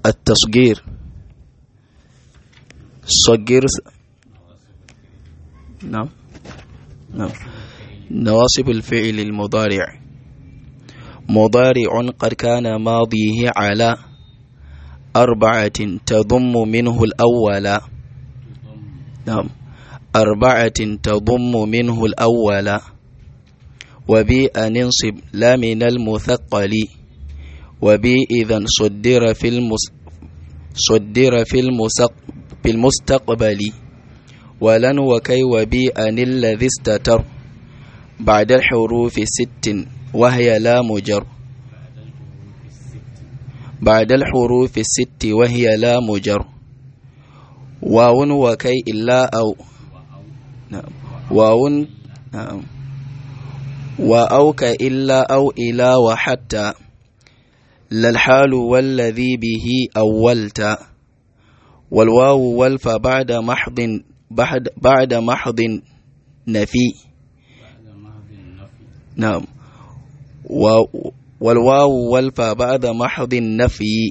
التصغير صغر نعم نعم نواصب الفعل المضارع مضارع قد كان ماضيه على أربعة تضم منه الأول نعم أربعة تضم منه الأول وبي ننصب لا من المثقل وبي إذا صدر في المس صدر في المسق في المستقبل ولن وكي وبي أن الذي استتر بعد الحروف ست وهي لا مجر بعد الحروف الست وهي لا مجر واو وكي إلا أو نعم واو نعم وأوك إلا أو إلى وحتى لا الحال والذي به أولت والواو والف بعد محض بعد, بعد محض نفي نعم والواو والف بعد محض النفي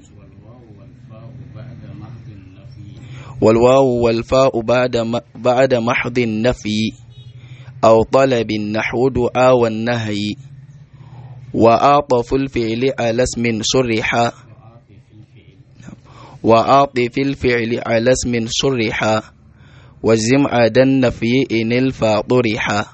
والواو والفاء بعد بعد محض النفي أو طلب نحو دعاء والنهي وأعطف الفعل على اسم صرح وأعطف الفعل على اسم صرح والزم عدا النفي إن الفا طرح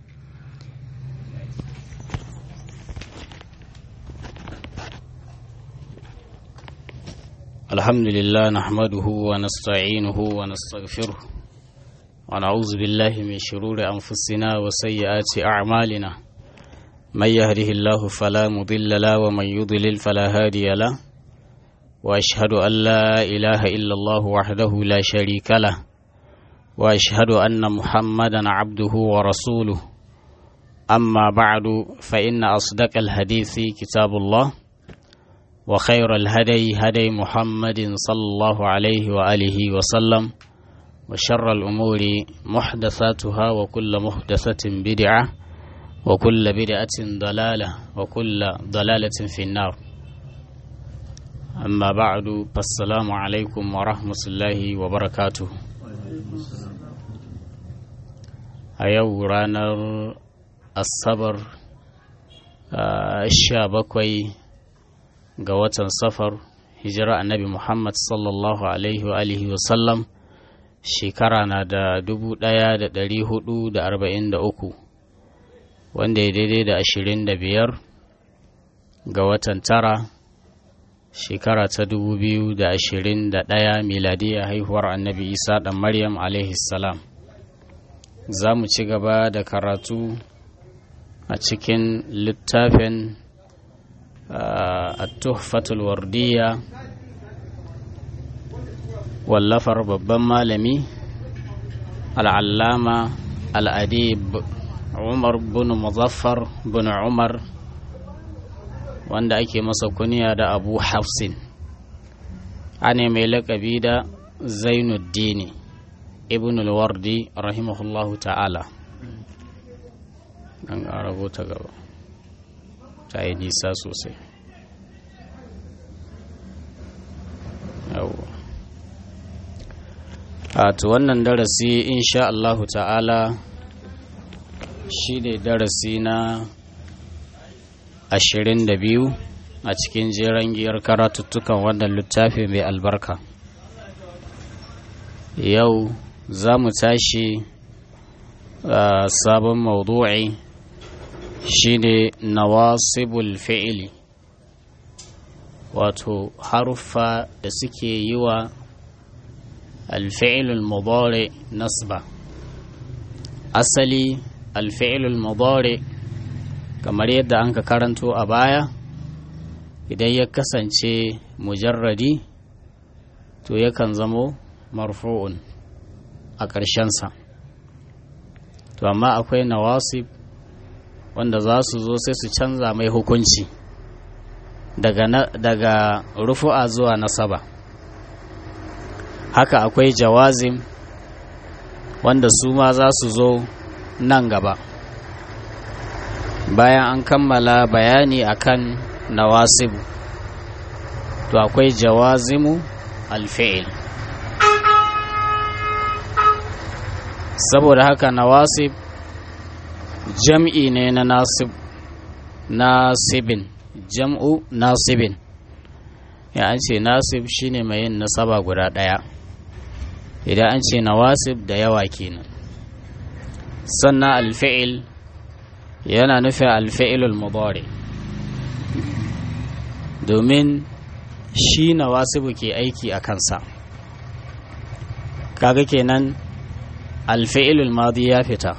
الحمد لله نحمده ونستعينه ونستغفره ونعوذ بالله من شرور أنفسنا وسيئات أعمالنا من يهده الله فلا مضل له ومن يضلل فلا هادي له وأشهد أن لا إله إلا الله وحده لا شريك له وأشهد أن محمدا عبده ورسوله أما بعد فإن أصدق الحديث كتاب الله وخير الهدي هدي محمد صلى الله عليه وآله وسلم وشر الأمور محدثاتها وكل محدثة بدعة وكل بدعة ضلالة وكل ضلالة في النار أما بعد فالسلام عليكم ورحمة الله وبركاته أيو رانر الصبر الشابكوي ga watan safar hijira annabi muhammad sallallahu alaihi wa alihi wasallam shekara na da dubu ɗaya da ɗari hudu da arba'in da uku wanda ya daidai da ashirin da biyar ga watan tara shekara ta dubu biyu da ashirin da ɗaya miladiyya haihuwar annabi isa ɗan maryam alaihi salam za mu ci gaba da karatu a cikin littafin التحفة الوردية واللفر babban malami al'allama al'adib umar bin muzaffar bin umar wanda ake masa kuniya da abu hafsin ane mai laƙabi da zainuddini ibn al-wardi rahimahullahu ta'ala an rubuta gaba ta yi nisa sosai yawwa a to wannan darasi insha Allahu ta'ala shi ne darasi na ashirin da biyu a cikin jeren giyar karatuttukan wannan littafi mai albarka yau za mu tashi sabon maudu'i shine nawasibul fi'ili wato haruffa da suke yi wa alfi'ilul mudari nasba asali alfi'ilul mudari kamar yadda an ka karanto a baya idan ya kasance mujarradi to yakan zamo marfu'un a ƙarshensa to amma akwai nawasib wanda za su zo sai su canza mai hukunci daga, daga rufu'a zuwa nasaba haka akwai jawazim wanda su ma za su zo nan gaba bayan an kammala bayani akan nawasibu to akwai jawazimu alfi'il saboda haka nawasib jam'i ne na nasib nasibin jam'u nasibin ya an ce nasib shine mai yin nasaba guda ɗaya idan an ce nawasib da yawa kenan sannan alfi'il yana nufin alfi'ilul mudari domin shi nawasibu ke aiki a kansa kaga kenan alfi'ilul madi ya fita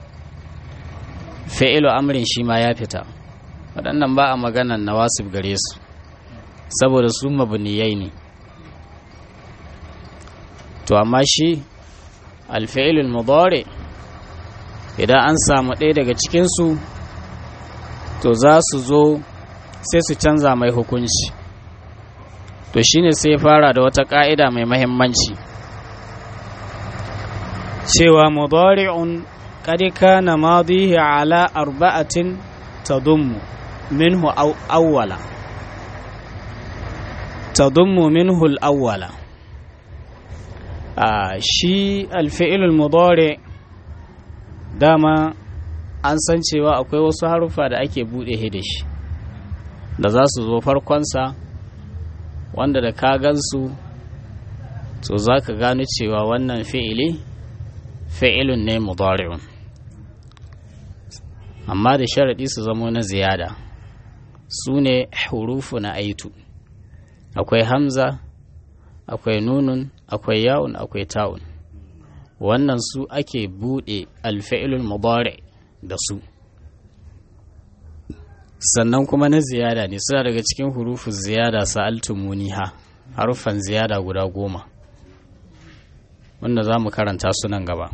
fi'ilu amrin shi ma ya fita waɗannan ba a maganan nawasib gare su saboda su mabniyai ne to amma shi alfi'ilul mudari idan an samu ɗaya daga cikinsu to za su zo sai su canza mai hukunci to shine sai fara da wata ƙa'ida mai mahimmanci cewa mudari'un qad kana madihi ala arba'atin tadummu minhu awwala tadummu minhu al-awwala shi alfi'ilul mudari dama an san cewa akwai wasu haruffa da ake buɗe da shi da za su zo farkonsa wanda da ka gansu to za ka gano cewa wannan fi'ili fi'ilun ne mudari'un amma da sharaɗi su zamo na ziyada su ne hurufu na aitu akwai hamza akwai nunun akwai ya'un akwai ta'un wannan su ake buɗe alfa'ilul mudari da su sannan kuma na ziyada ne suna daga cikin hurufun ziyada sa'altumuniha harufan ziyada guda goma wanda za mu karanta su nan gaba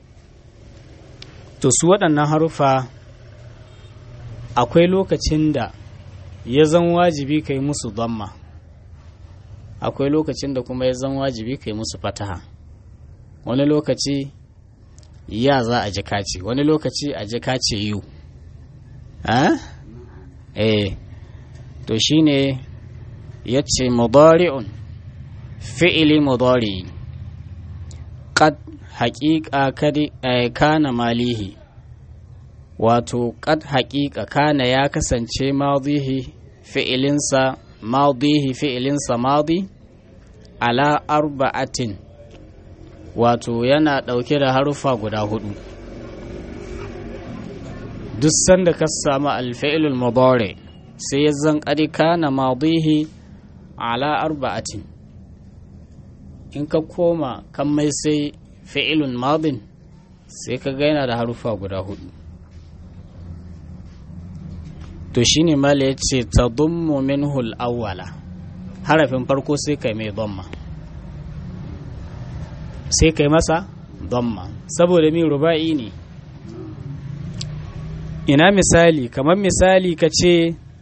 to su waɗannan harufa akwai lokacin da ya zan wajibi ka yi musu damma akwai lokacin da kuma ya zan wajibi ka yi musu fataha wani lokaci ya za a ji kace wani lokaci a ji kace yu eh to shine yace mudari'un fi'ili mudari qad haqiqa kadi kana malihi wato qad haqiqa kana ya kasance madihi fi'ilinsa madihi fi'ilinsa madi ala arba'atin wato yana ɗauke da harufa guda hudu duk sanda ka samu alfa'ilul mudari sai ya zan ƙarika na madihi ala arba'atin in ka koma kan mai sai fi'ilun madin sai ka gaina da harufa guda hudu to shine mala ya ce ta dummu minhul awwala harafin farko sai kai mai domma sai kai masa domma saboda min ruba'i ne ina misali kamar misali ka ce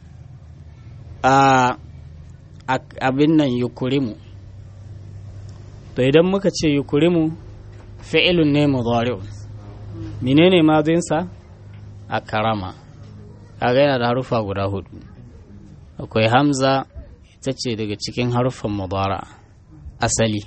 a abin nan yukurimu to idan muka ce yukurimu fi'ilun ne mudari'un menene mazinsa a karama kaga yana da harufa guda hudu akwai hamza ita ce daga cikin harufan mudara asali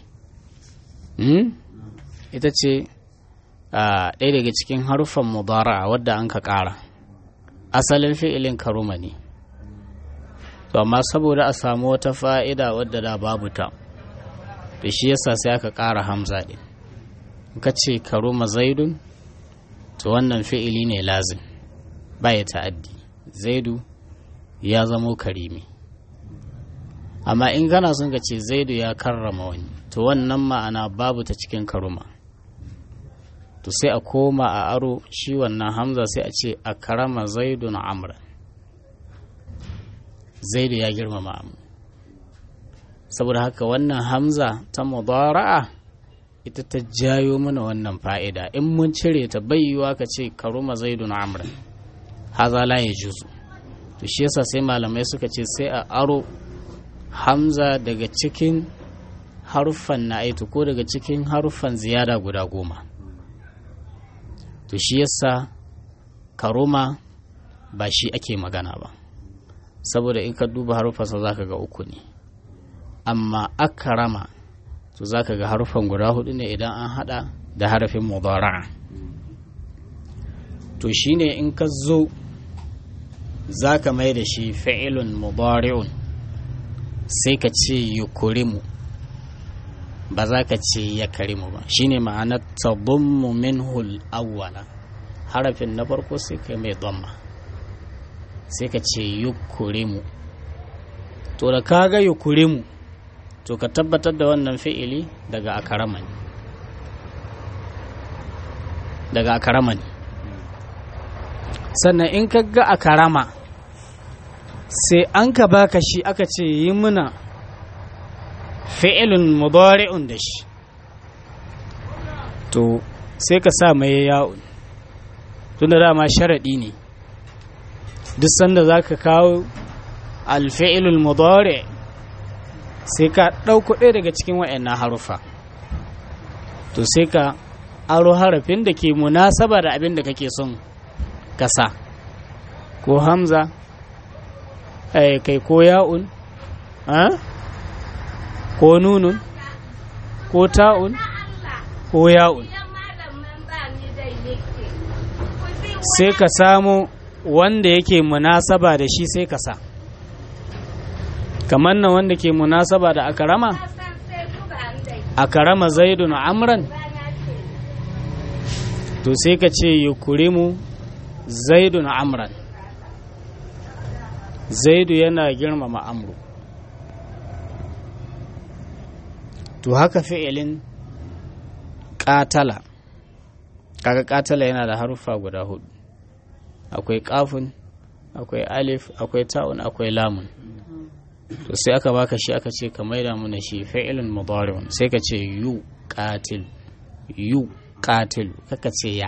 ita ce ɗaya daga cikin harufan mudara wadda an ka ƙara asalin fi'ilin karuma ne to amma saboda a samu wata fa'ida wadda da babu ta da shi yasa sai aka ƙara hamza ɗin ka ce karuma zaidun to wannan fi'ili ne lazim ba ya ta'addi zaidu ya zamo karimi amma in kana son ka ce zaidu ya karrama wani to wannan ma'ana babu ta cikin karuma to sai a koma a aro shi wannan hamza sai a ce a karama zaidu na amra zaidu ya girmama amu saboda haka wannan hamza ta mudara'a ita ta jayo mana wannan fa'ida in mun cire ta bayyuwa ka ce karuma zaidu na amra haza la ya juzu to shi yasa sai malamai suka ce sai a aro hamza daga cikin haruffan na'aitu ko daga cikin haruffan ziyada guda goma to shi yasa karuma ba shi ake magana ba saboda in ka duba haruffansa za ka ga uku ne amma akarama to za ka ga harufan guda hudu ne idan an hada da harafin mudara'a to shine in ka zo za ka mai da shi fi'ilun mudari'un sai ka ce yukurimu ba za ka ce ya karimu ba shine ma'anar tabummu minhul awwala harafin na farko sai ka mai dhamma sai ka ce yukurimu to da ka ga yukurimu to ka tabbatar da wannan fi'ili daga akarama ne daga akarama ne sannan in ka ga akarama sai an ka baka shi aka ce yi muna fi'ilun mudari'un da shi to sai ka sa mai ya'un tunda dama sharaɗi ne duk sanda za ka kawo alfi'ilul mudari sai ka ɗauko ɗaya daga cikin wa'annan harufa to sai ka aro harafin da ke munasaba da abin da kake son kasa ko hamza kai ko ya'un ko nunun ko ta'un ko ya'un sai ka samu wanda yake munasaba da shi sai ka sa kamar nan wanda ke munasaba da akarama akarama zaidun amran to sai ka ce yukurimu zaidun amran zaidu yana girmama amru to haka fi'ilin ƙatala kaga ƙatala yana da haruffa guda hudu akwai ƙafun akwai alif akwai ta'un akwai lamun to sai aka baka shi aka ce ka maida mana shi fi'ilun mudari'un sai ka ce yu qatil yu qatil kaka ce ya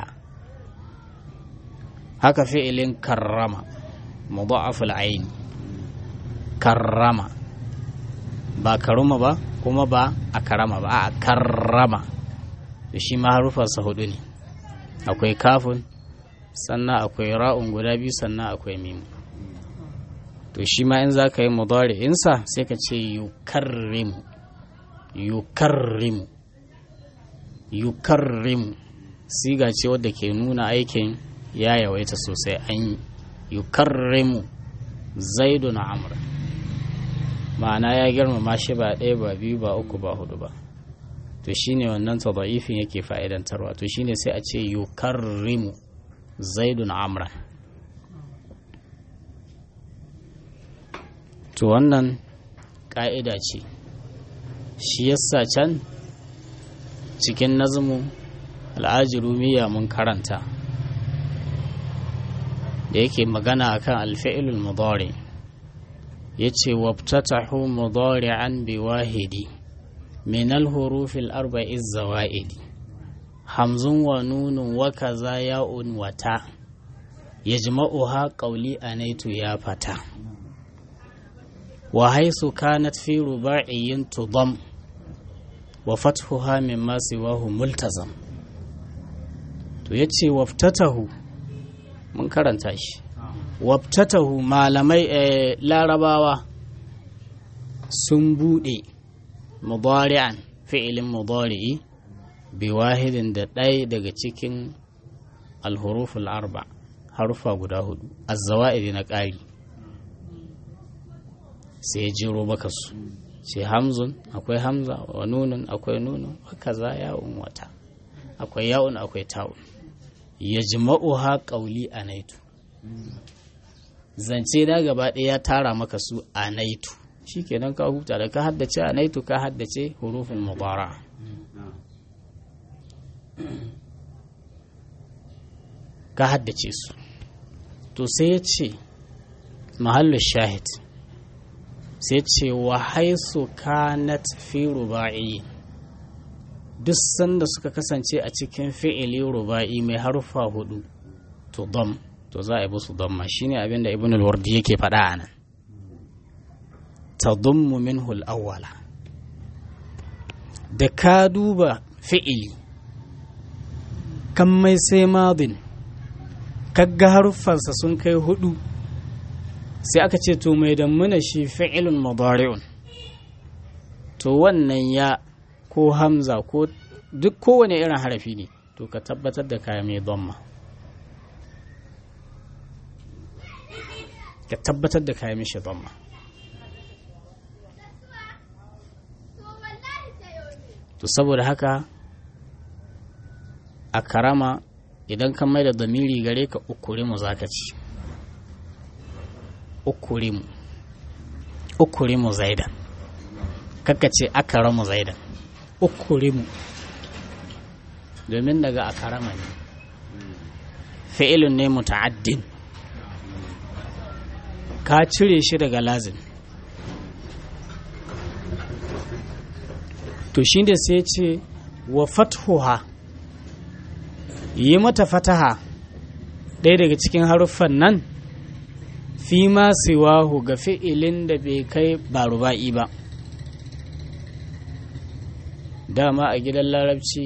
haka fi'ilin karrama mudha'aful ayn karrama ba karuma ba kuma ba a karama ba a karrama da shi ma harufansa hudu ne akwai kafin sannan akwai ra'un guda biyu sannan akwai mimu to shi ma in za ka yi mudari'insa sai ka ce yukarrimu yukarrimu yukarrimu siga ce wadda ke nuna aikin ya yawaita sosai an yi yukarrimu zaidu na amur ma'ana ya girmama shi ba ɗaya ba biyu ba uku ba hudu ba to shine wannan tada'ifin yake fa'idantarwa to shine sai a ce yukarrimu zaidun amran to wannan ƙa'ida ce shi yasa can cikin nazumu al'ajirumiya mun karanta da yake magana akan alfi'ilul mudari ya ce wabtatahu mudari'an bi wahidi min al-hurufil arba'i zawa'idi hamzun wa nunun wa kaza ya'un wata yajma'uha qawli anaitu ya fata wa haisu kanat fi ruba'iyyin tudam wa fathuha mimma siwahu multazam to yace waftatahu mun karanta shi waftatahu malamai larabawa sun bude mudari'an fi'ilin mudari'i bi wahidin da ɗaya daga cikin alhuruful arba harufa guda hudu azzawa'idi na ƙari sai ya jiro maka su sai hamzun akwai hamza wa nunun akwai nunun kaza ya'un wata akwai ya'un akwai ta'un ya ha ƙauli a naitu zance na gaba ɗaya ya tara maka su a naitu shi kenan ka huta da ka haddace a naitu ka haddace hurufin mubara ka haddace su to sai ya ce mahallin shahid sai ce wa haisu kanat fi ruba'i duk sanda suka kasance a cikin fi'ili ruba'i mai harfa hudu to dam to za a yi musu damma shine abin da ibn al-wardi yake faɗa a nan tadummu minhu al-awwala da ka duba fi'ili kan mai sai madin kagga haruffansa sun kai hudu sai aka ce to mai dammuna shi fi'ilun mudari'un to wannan ya ko hamza ko duk kowane irin harafi ne to ka tabbatar da kaya mai dhamma ka tabbatar da kaya mishi dhamma to saboda haka a karama idan ka mai da damiri gare ka ukurimu za ka ci ukurimu ukurimu zaidan kaka ce akaramu zaidan ukurimu domin daga akarama ne fi'ilun ne muta'addin ka cire shi daga lazim to shi da sai ce wa fathuha yi mata fataha ɗaya daga cikin haruffan nan fi ma siwahu ga fi'ilin da bai kai ba ruba'i ba dama a gidan larabci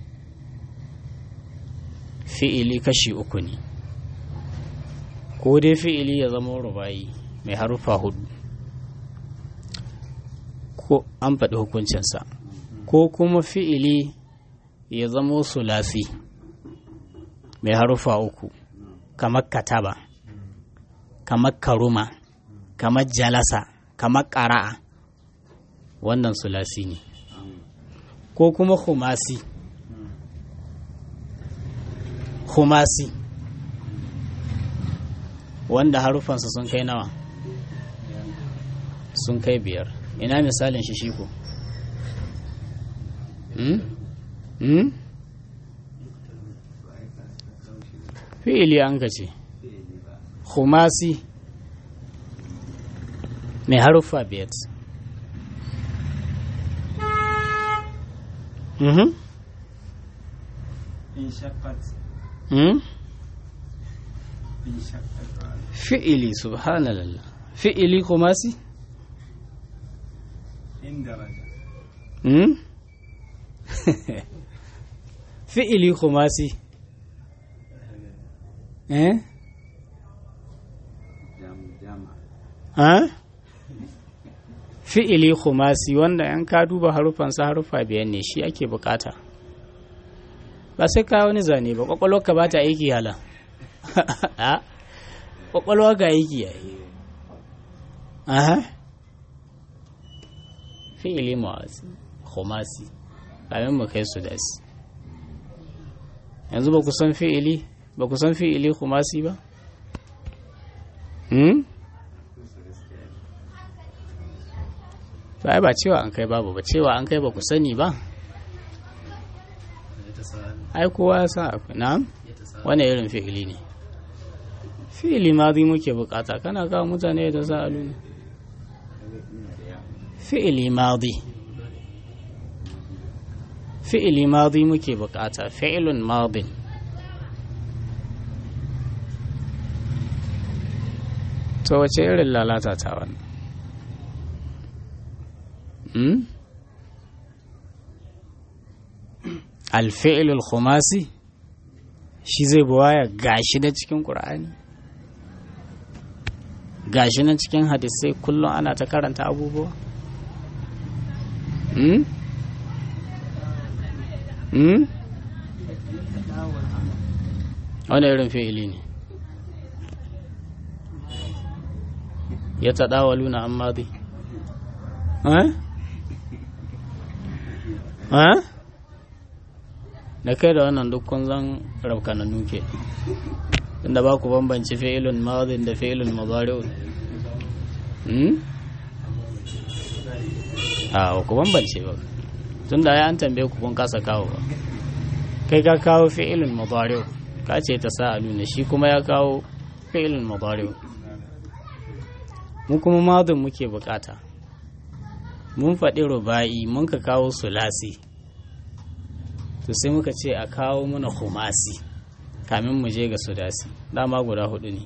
fi'ili kashi uku ne ko dai fi'ili ya zama ruba'i mai haruffa hudu ko an faɗi hukuncinsa ko kuma fi'ili ya zama sulasi mai haruffa uku kamar kataba kamar karuma kamar jalasa kamar ƙara'a wannan sulasi ne ko kuma humasi humasi wanda harufansa sun kai nawa sun kai biyar ina misalin shi shiko hmm? hmm? fi'ili an ka ce humasi mai haruffa biyar mhm hmm? fi'ili subhanallah fi'ili humasi hmm? fi'ili humasi eh ha fi'ili khumasi wanda yan ka duba harufansa harufa biyan ne shi ake bukata ba sai ka wani zane ba kwakwalwarka ba ta aiki hala a kwakwalwa ga aiki yayi aha fi'ili mawasi khumasi kamin mu kai su dasi yanzu ba ku san fi'ili ba ku san fi'ili khumasi ba hmm? ba ba cewa an kai babu ba cewa an kai ba ku sani ba ai kowa ya san akwai na wani irin fi'ili ne fi'ili madi muke bukata kana kawo mutane da sa'alu ne fi'ili madi fi'ili madi muke bukata fi'ilun madin to wace irin lalata ta wannan alfi'ilul khumasi shi zai buwaya gashi da cikin ƙur'ani gashi nan cikin hadisai kullum ana ta karanta abubuwa hmm? hmm? wani irin fi'ili ne ya taɗawalu na amma dai da kai da wannan dukkan zan rabkana nuke inda ba ku bambanci fi'ilun madin da fi'ilun mazari'un a ku bambance ba tun da ya an tambaye ku kun kasa kawo ba kai ka kawo fi'ilun mazari'un ka ce ta sa'alu ne shi kuma ya kawo fi'ilun mazari'un mu kuma madin muke bukata mun faɗi ruba'i mun ka kawo sulasi to sai muka ce a kawo mana humasi kamin mu je ga sudasi dama guda hudu ne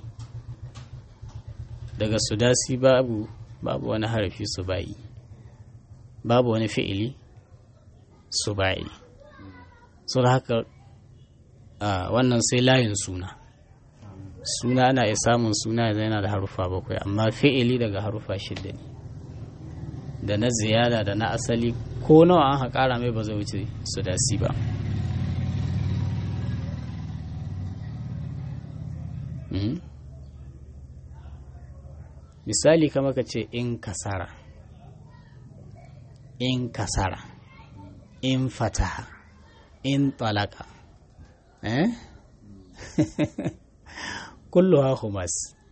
daga sudasi babu babu wani harafi suba'i babu wani fi'ili suba'i so da haka wannan sai layin suna suna ana iya samun suna yana da harufa bakwai amma fi'ili daga harufa shidda ne da na ziyada da na asali ko nawa an haƙara mai ba zai wuce su dasi ba misali kama ka ce in kasara in kasara in fataha in talaka eh kullu ha humas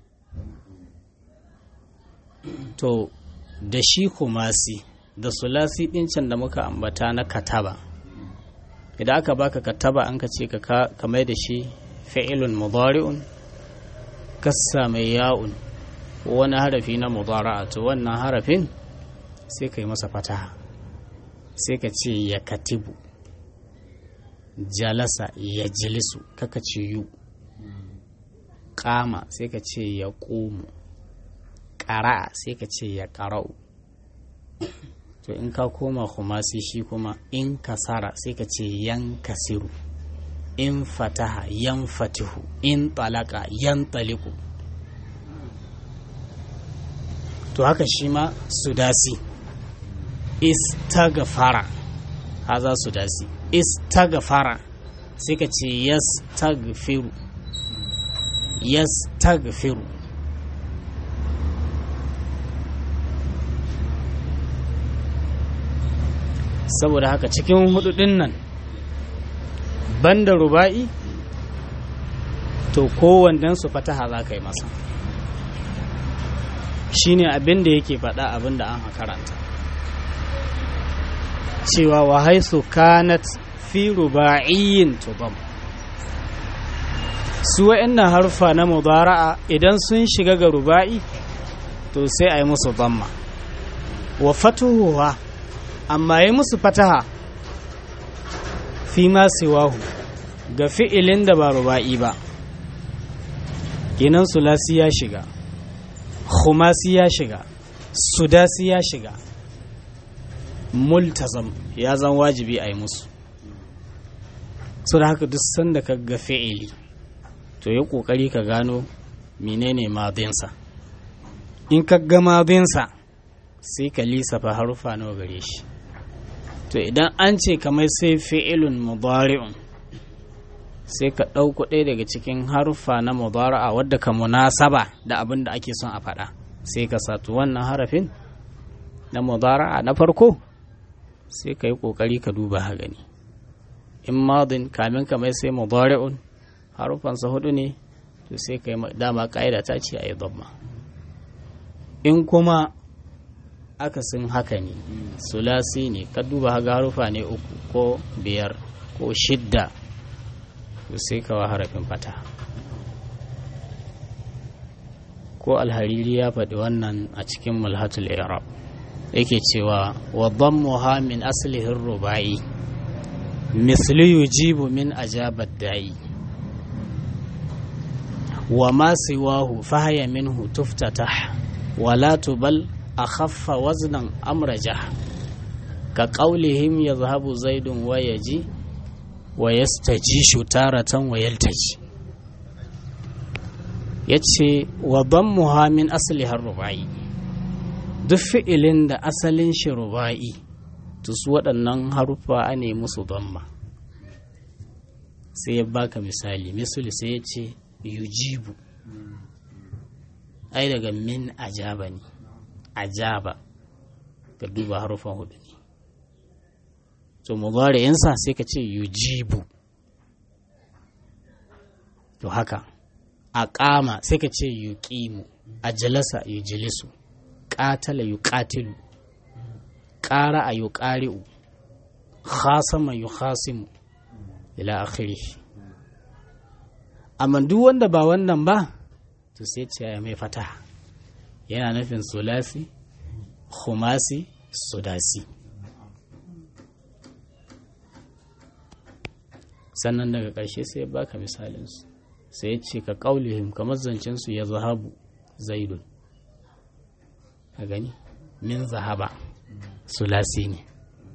to da shi kumasi da sulasi ɗin can da muka ambata na kataba idan aka baka kataba an ka ce ka mai da shi fi'ilun mudari'un kassa mai ya'un wani harafi na mudara'a to wannan harafin sai ka yi masa fataha sai ka ce ya katibu jalasa ya jilisu kaka ce yu kama sai ka ce ya ƙumu ƙara'a sai ka ce ya ƙara'u to in ka koma kuma sai shi kuma in kasara sai ka ce yan kasiru in fataha yan fatihu in talaka yan taliku to haka shi ma sudasi istagfara haza sudasi istagfara sai ka ce yastagfiru yastagfiru saboda haka cikin hududin nan banda ruba'i to kowannen su fataha za ka yi masa shine abin da yake faɗa abin da an karanta cewa wa haisu kanat fi ruba'iyyin tubam su wa'annan harfa na mudara'a idan sun shiga ga ruba'i to sai a yi musu damma wa fatuhuwa amma yi musu fataha fi ma siwahu ga fi'ilin da ba ruba'i ba kenan sulasi ya shiga khumasi ya shiga sudasi ya shiga multazam ya zan wajibi a yi musu so da haka duk sanda ka ga fi'ili to yi kokari ka gano menene madinsa in ka ga madinsa sai ka lissafa harufa nawa gare shi to idan an ce kamar sai fi'ilun mudari'un sai ka ɗauko ɗaya daga cikin haruffa na mudara'a wadda ka munasaba da abin da ake son a faɗa sai ka satu wannan harafin na mudara'a na farko sai ka yi ƙoƙari ka duba ha gani in madin kamin ka mai sai mudari'un haruffansa hudu ne to sai ka yi dama ƙa'ida ta ce a yi dhamma in kuma akasin haka ne sulasi ne ka duba haga harufa ne uku ko biyar ko shidda to sai ka wa harafin fata ko alhariri ya faɗi wannan a cikin mulhatul iraq yake cewa wa dhammuha min aslihin rubai misli yujibu min ajabat da'i wa ma siwahu fahaya minhu tuftatah wala tubal أخف وزنا أمرجه كقولهم يذهب زيد ويجي ويستجيش تارة ويلتجي yace wa dammuha min asliha rubai duk fi'ilin da asalin shi rubai to su waɗannan haruffa a ne musu damma sai ya baka misali misali sai ya ce yujibu ai daga min ajaba ne ajaba ka duba harufan hudu ne to mudari'insa sai ka ce yujibu to haka a ƙama sai ka ce yuqimu a jalasa yujlisu ƙatala yuqatilu ƙara a yuqari'u khasama yukhasimu ila akhirih amma duk wanda ba wannan ba to sai ce ya mai fataha yana nufin sulasi khumasi sudasi sannan daga ƙarshe sai ya baka misalinsu sai ya ce ka ƙaulihim kamar zancensu ya zahabu zaidun a gani min zahaba sulasi ne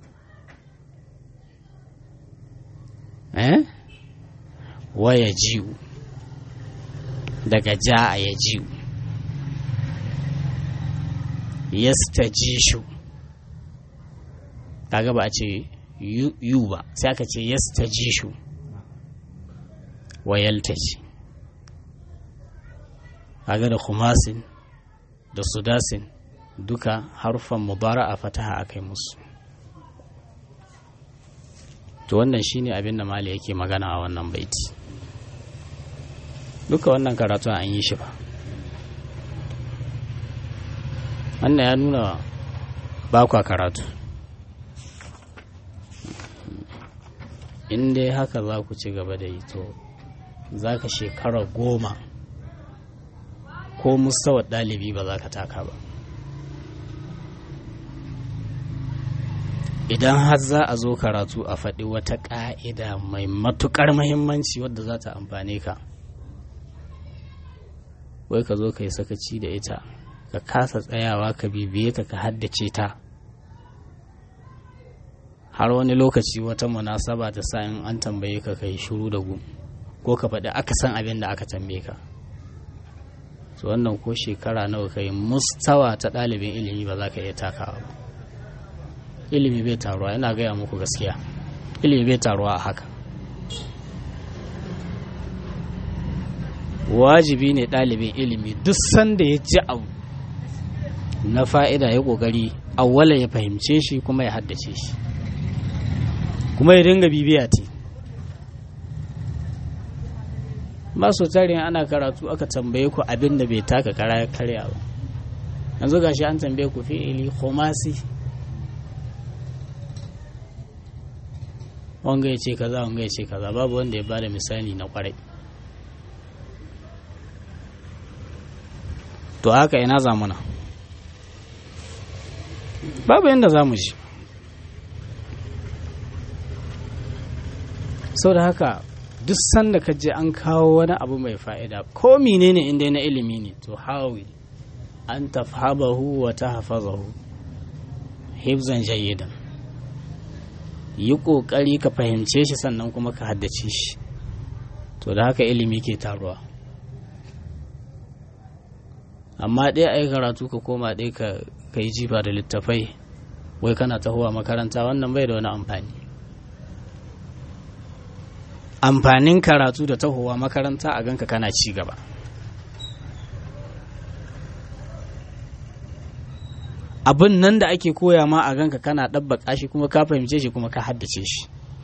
eh waya jiwu daga ja a ya jiwu yastajishu kaga ba a ce yu ba sai aka ce yastajishu wa yaltaji kaga da khumasin da sudasin duka harfan mubara a fataha akai musu to wannan shine abin da mali yake magana a wannan baiti duka wannan karatu an yi shi ba wannan ya nuna ba kwa karatu in dai haka za ku ci gaba da yi to za ka shekara goma ko mustawar ɗalibi ba za ka taka ba idan har za a zo karatu a faɗi wata ƙa'ida mai matuƙar mahimmanci wadda za ta amfane ka wai ka zo ka yi sakaci da ita ka kasa tsayawa ka bibiye ta ka haddace ta har wani lokaci wata munasaba ta sa in an tambaye ka kai shiru da gu ko ka faɗi aka san abin da aka tambaye ka to wannan ko shekara nawa ka yi mustawa ta ɗalibin ilimi ba za ka iya takawa ba ilimi bai taruwa ina gaya muku gaskiya ilimi bai taruwa a haka wajibi ne ɗalibin ilimi duk sanda ya ji abu na fa'ida ya ƙoƙari awwala ya fahimce shi kuma ya haddace shi kuma ya dinga bibiya ce masu tarin ana karatu aka tambaye ku abin da bai taka kara ya karya ba yanzu gashi an tambaye ku fi'ili khumasi wanga ya ce kaza wanga ya ce kaza babu wanda ya bada misali na kwarai to haka ina zamuna babu yadda za mu ji sau da haka duk sanda ka je an kawo wani abu mai fa'ida ko menene inda na ilimi ne to hawi an tafhabahu wa tahfazahu hifzan jayyidan yi ƙoƙari ka fahimce shi sannan kuma ka haddace shi to da haka ilimi ke taruwa amma ɗaya a yi karatu ka koma ɗaya ka yi jifa da littafai wai kana tahowa makaranta wannan bai da wani amfani amfanin karatu da tahowa makaranta a ganka kana ci gaba abin nan da ake koya ma a ganka kana ɗabbaƙa shi kuma ka fahimce shi kuma ka haddace shi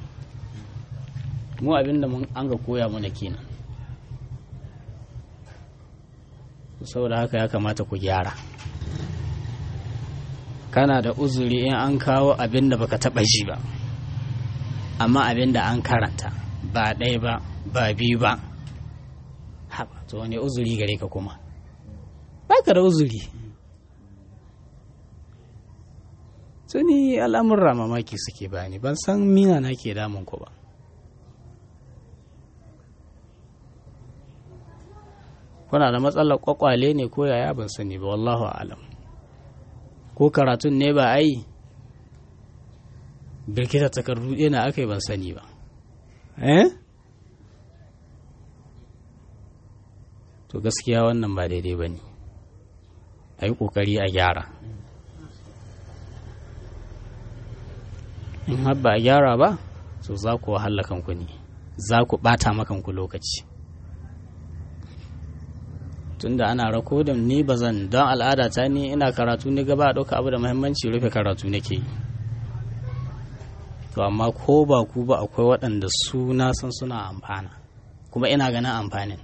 mu abin da an ga koya mana kenan saboda haka ya kamata ku gyara kana da uzuri in an kawo abin da baka taɓa ji ba amma abin da an karanta ba ɗaya ba ba biyu ba haɓa to wani uzuri gare ka kuma baka da uzuri tuni al'amurra mamaki suke bani ban san mina na ke damun ku ba kuna da matsalar kwakwale ne ko yaya ban sani ba wallahu alam ko karatun ne ba ai birkita takardu na aka yi ban sani ba eh to gaskiya wannan ba daidai ba ne a yi ƙoƙari a gyara in har ba a gyara ba so za ku wahala kanku ne za ku ɓata makanku lokaci tunda ana rakodin ni ba zan don al'ada ta ni ina karatu ni gaba a ɗauka abu da muhimmanci rufe karatu nake yi to amma ko ba ku ba akwai waɗanda su na san suna amfana kuma ina ganin amfanin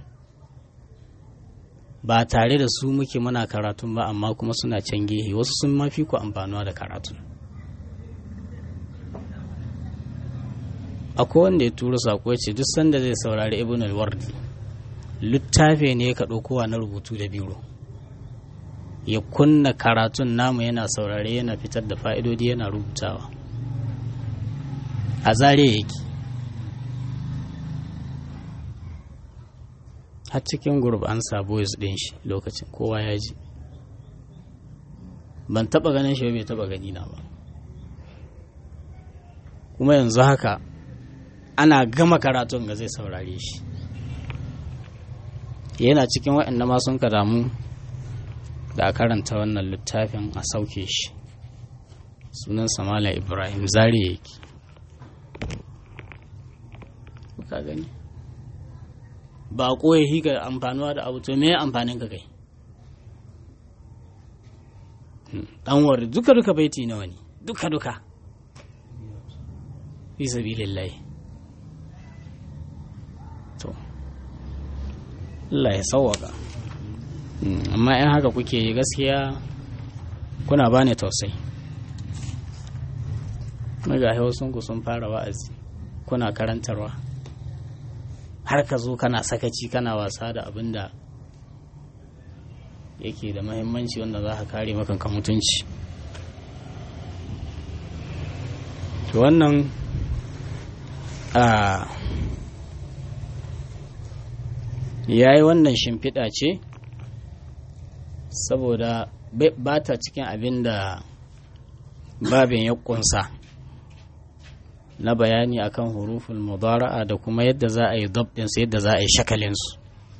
ba tare da su muke muna karatun ba amma kuma suna can gehe wasu sun mafi ku amfanuwa da karatu akwai wanda ya tura sako ya ce duk sanda zai saurari ibn al-wardi littafi ne ka ɗaukowa na rubutu da biro ya kunna karatun namu yana saurare yana fitar da fa'idodi yana rubutawa a zare yake har cikin gurb an sa boys ɗin shi lokacin kowa ya ji ban taɓa ganin shi bai taɓa gani na ba kuma yanzu haka ana gama karatun ga zai saurare shi yana cikin waɗanda ma sun ka damu da a karanta wannan littafin a sauke shi sunan samala ibrahim zari yake ka gani ba ya hika amfanuwa da abu to me amfanin ka kai dan wari duka duka baiti nawa ne duka duka fi sabilillahi to Allah ya sauwaka amma in haka kuke yi gaskiya kuna bani tausayi ga ku sun fara wa'azi kuna karantarwa har ka zo kana sakaci kana wasa da abin da yake da mahimmanci wanda za ka kare makanka mutunci to wannan a ya yi wannan shimfiɗa ce saboda ba ta cikin abin da babin ya ƙunsa na bayani akan huruful mudara'a da kuma yadda za a yi dabdinsu yadda za a yi shakalinsu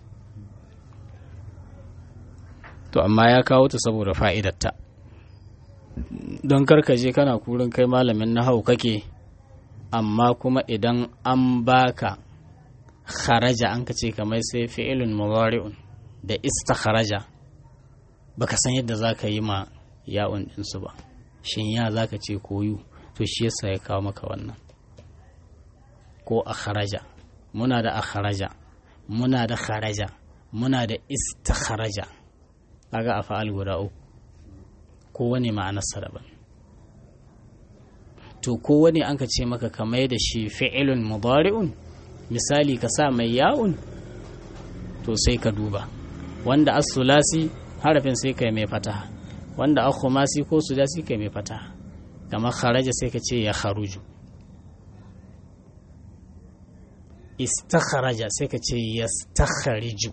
to amma ya kawo ta saboda fa'idatta don karkaje kana kurin kai malamin na hau kake amma kuma idan an baka kharaja an ka ce kamar sai fi'ilun mudari'un da istakharaja baka san yadda za ka yi ma ya'un ɗinsu ba shin ya za ka ce koyu to shi yasa ya kawo maka wannan ko a kharaja muna da a kharaja muna da kharaja muna da istakharaja kaga a fa'al guda uku kowane ma'anarsa daban to kowane an ka ce maka kamar da shi fi'ilun mudari'un misali ka sa mai ya'un to sai ka duba wanda as-sulasi harafin sai kai mai fataha wanda akhumasi ko sudasi kai mai fataha kamar kharaja sai ka ce ya kharuju istakharaja sai ka ce yastakhariju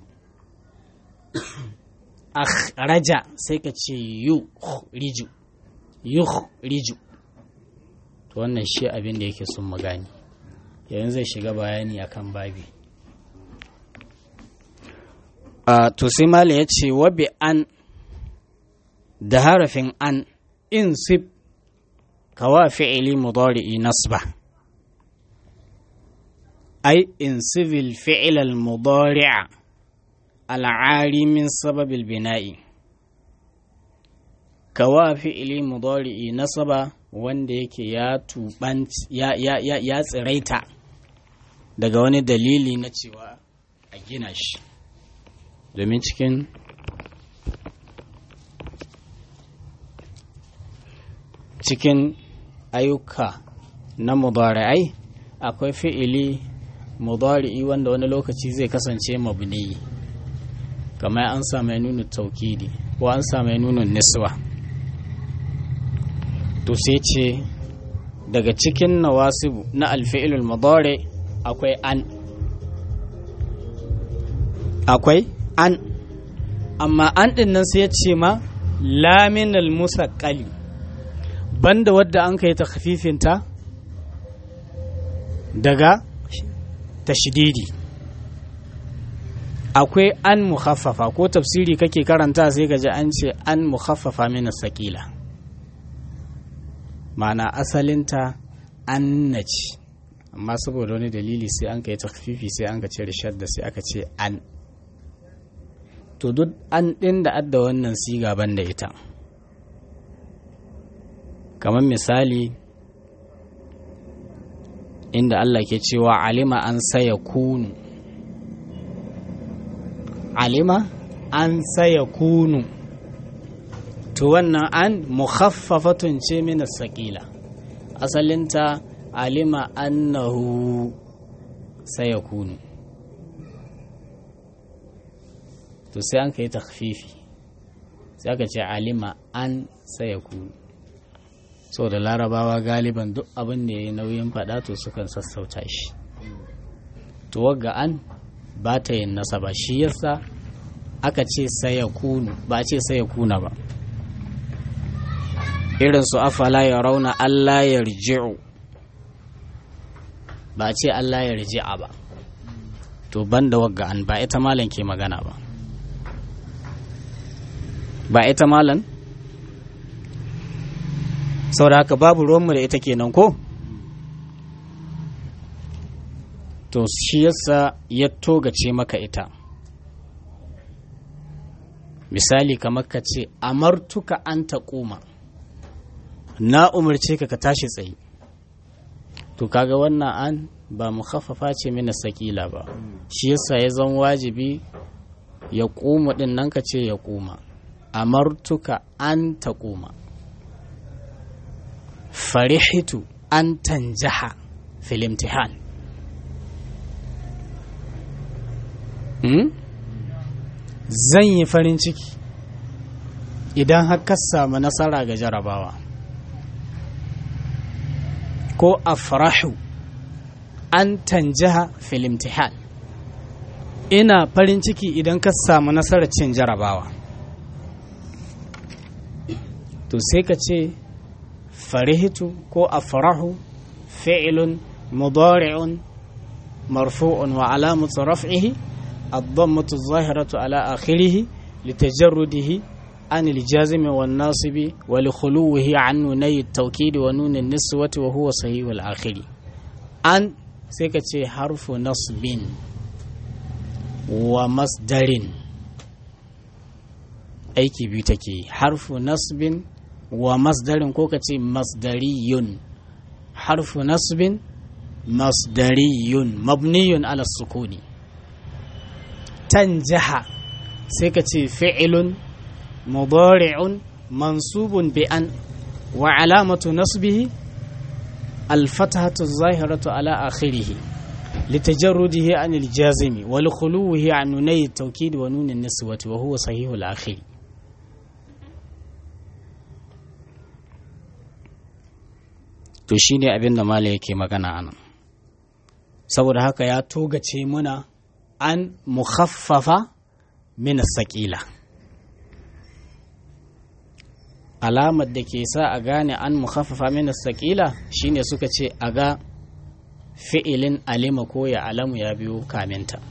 akhraja sai ka ce yukhriju yukhriju to wannan shi abin da yake sun magani yanzu zai shiga bayani akan babi a to sai mala ya ce wabi an da harafin an insib kawa fi'ili mudari'i nasba ai insibil fi'il al-mudari'a al'ari min sababil bina'i kawa fi'ili mudari'i nasaba wanda yake ya tuban ya, ya, ya, ya tsiraita daga wani dalili na cewa a gina shi domin cikin cikin ayyuka na mudari'ai akwai fi'ili mudari'i wanda wani lokaci zai kasance mabni kamar an sa mai nuna taukidi ko an sa mai nuna niswa to sai ce daga cikin nawasibu na alfi'ilul mudari akwai an akwai an amma an din nan sai ya ce ma laminal musaqqali banda wadda an kai takhfifinta daga tashdidi akwai an mukhaffafa ko tafsiri kake karanta sai ka ji an ce an mukhaffafa min sakila ma'ana asalinta an naci amma saboda wani dalili sai an kai takfifi sai an ka cire shadda sai aka ce an to duk an ɗin da adda wannan siga ban da ita kamar misali inda Allah ke cewa alima an saya kunu alima an saya kunu to wannan an mukhaffafatun ce min sakila asalinta alima annahu sayakunu to sai an ka yi takfifi sai aka ce alima an sayakunu so da larabawa galiban duk abin da ya yi nauyin faɗa to sukan sassauta shi to wagga an ba ta yin nasaba shi yasa aka ce sayakunu ba ce sayakuna ba irin su afala ya rauna Allah ya riji'u ba ce Allah ya riji'a ba to ban da wagga an ba ita malan ke magana ba ba ita malan saboda haka babu ruwanmu da ita kenan ko to shi yasa ya togace maka ita misali kamar ka ce amartuka an taƙuma na umarce ka ka tashi tsaye to kaga wannan an ba mu khaffafa ce mina sakila ba shi yasa ya zan wajibi ya ƙuma ɗin nan ka ce ya ƙuma amartuka an taƙuma farihitu an tanjaha fil imtihan hmm? zan yi farin ciki idan har ka samu nasara ga jarabawa ko afrahu an tanjaha fil imtihan ina farin ciki idan ka samu nasarar cin jarabawa to sai ka ce farihitu ko afrahu fi'ilun mudari'un marfu'un wa alamatu raf'ihi الضمة الظاهرة على آخره لتجرده عن الجازم والناصب ولخلوه عن نوني التوكيد ونون النسوة وهو صحيح الآخر أن سيكتي حرف نصب ومصدر aiki biyu take harfu nasbin wa masdarin ko kace masdariyun harfu nasbin masdariyun mabniyun ala sukuni tanjaha sai ka ce fi'ilun mudari'un mansubun bi an wa alamatu nasbihi alfatahatu zahiratu ala akhirih litajarrudihi an aljazimi wa likhuluhi an nunay at-tawkid wa nun an-niswati wa huwa sahih al-akhir to shine abin da malai yake magana anan saboda haka ya togace muna an mukhaffafa min saƙila alamar da ke sa a gane an mukhaffafa min saƙila shine suka ce a ga fi'ilin alima ko ya alamu ya biyo kaminta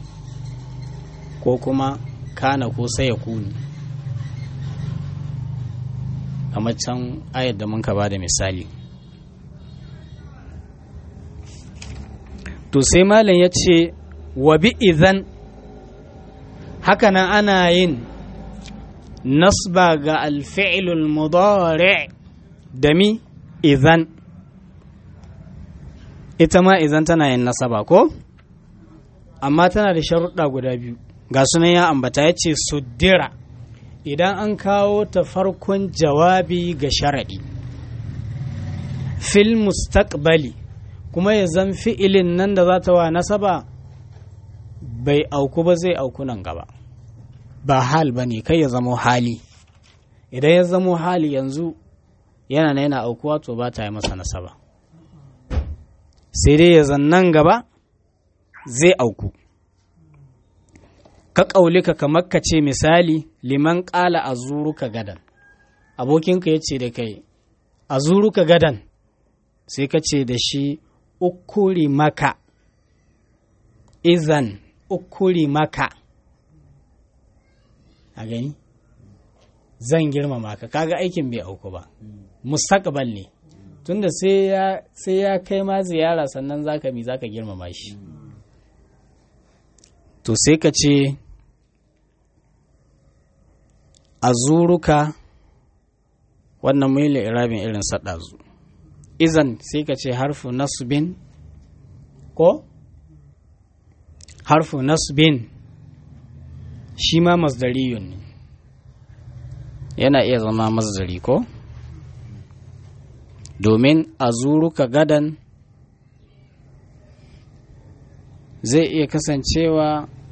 ko kuma kana ko sai ya kuni kamar can ayar da mun ka ba da misali to sai malam ya ce wa bi idan hakanan ana yin nasba ga alfi'ilul mudari da mi idan ita ma idan tana yin nasaba ko amma tana da sharuɗa guda biyu ga sunan ya ambata ya ce suddira idan an kawo ta farkon jawabi ga sharaɗi fil mustaqbali kuma ya zan fi'ilin nan da za ta wa nasaba bai auku ba zai auku nan gaba ba hal ba ne kai ya zamo hali idan ya zamo hali yanzu yana na yana aukuwa to ba ta yi masa nasaba sai dai ya zan nan gaba zai auku ka ƙaulika kamar ka ce misali liman ƙala a zuruka gadan abokinka ya ce da kai a zuruka gadan sai ka ce da shi ukuri maka izan ukuri maka a gani zan girmama ka kaga aikin bai auku ba mustaqbal ne tunda sai ya sai ya kai ma ziyara sannan zaka mi zaka girmama shi to sai ka ce azuruka wannan muhimmin irabin irin saɗazu izan sai ka ce harfu nasbin ko harfu nasbin shi ma masdariyun ne yana iya zama masdari ko domin a zuruka gadan zai iya kasancewa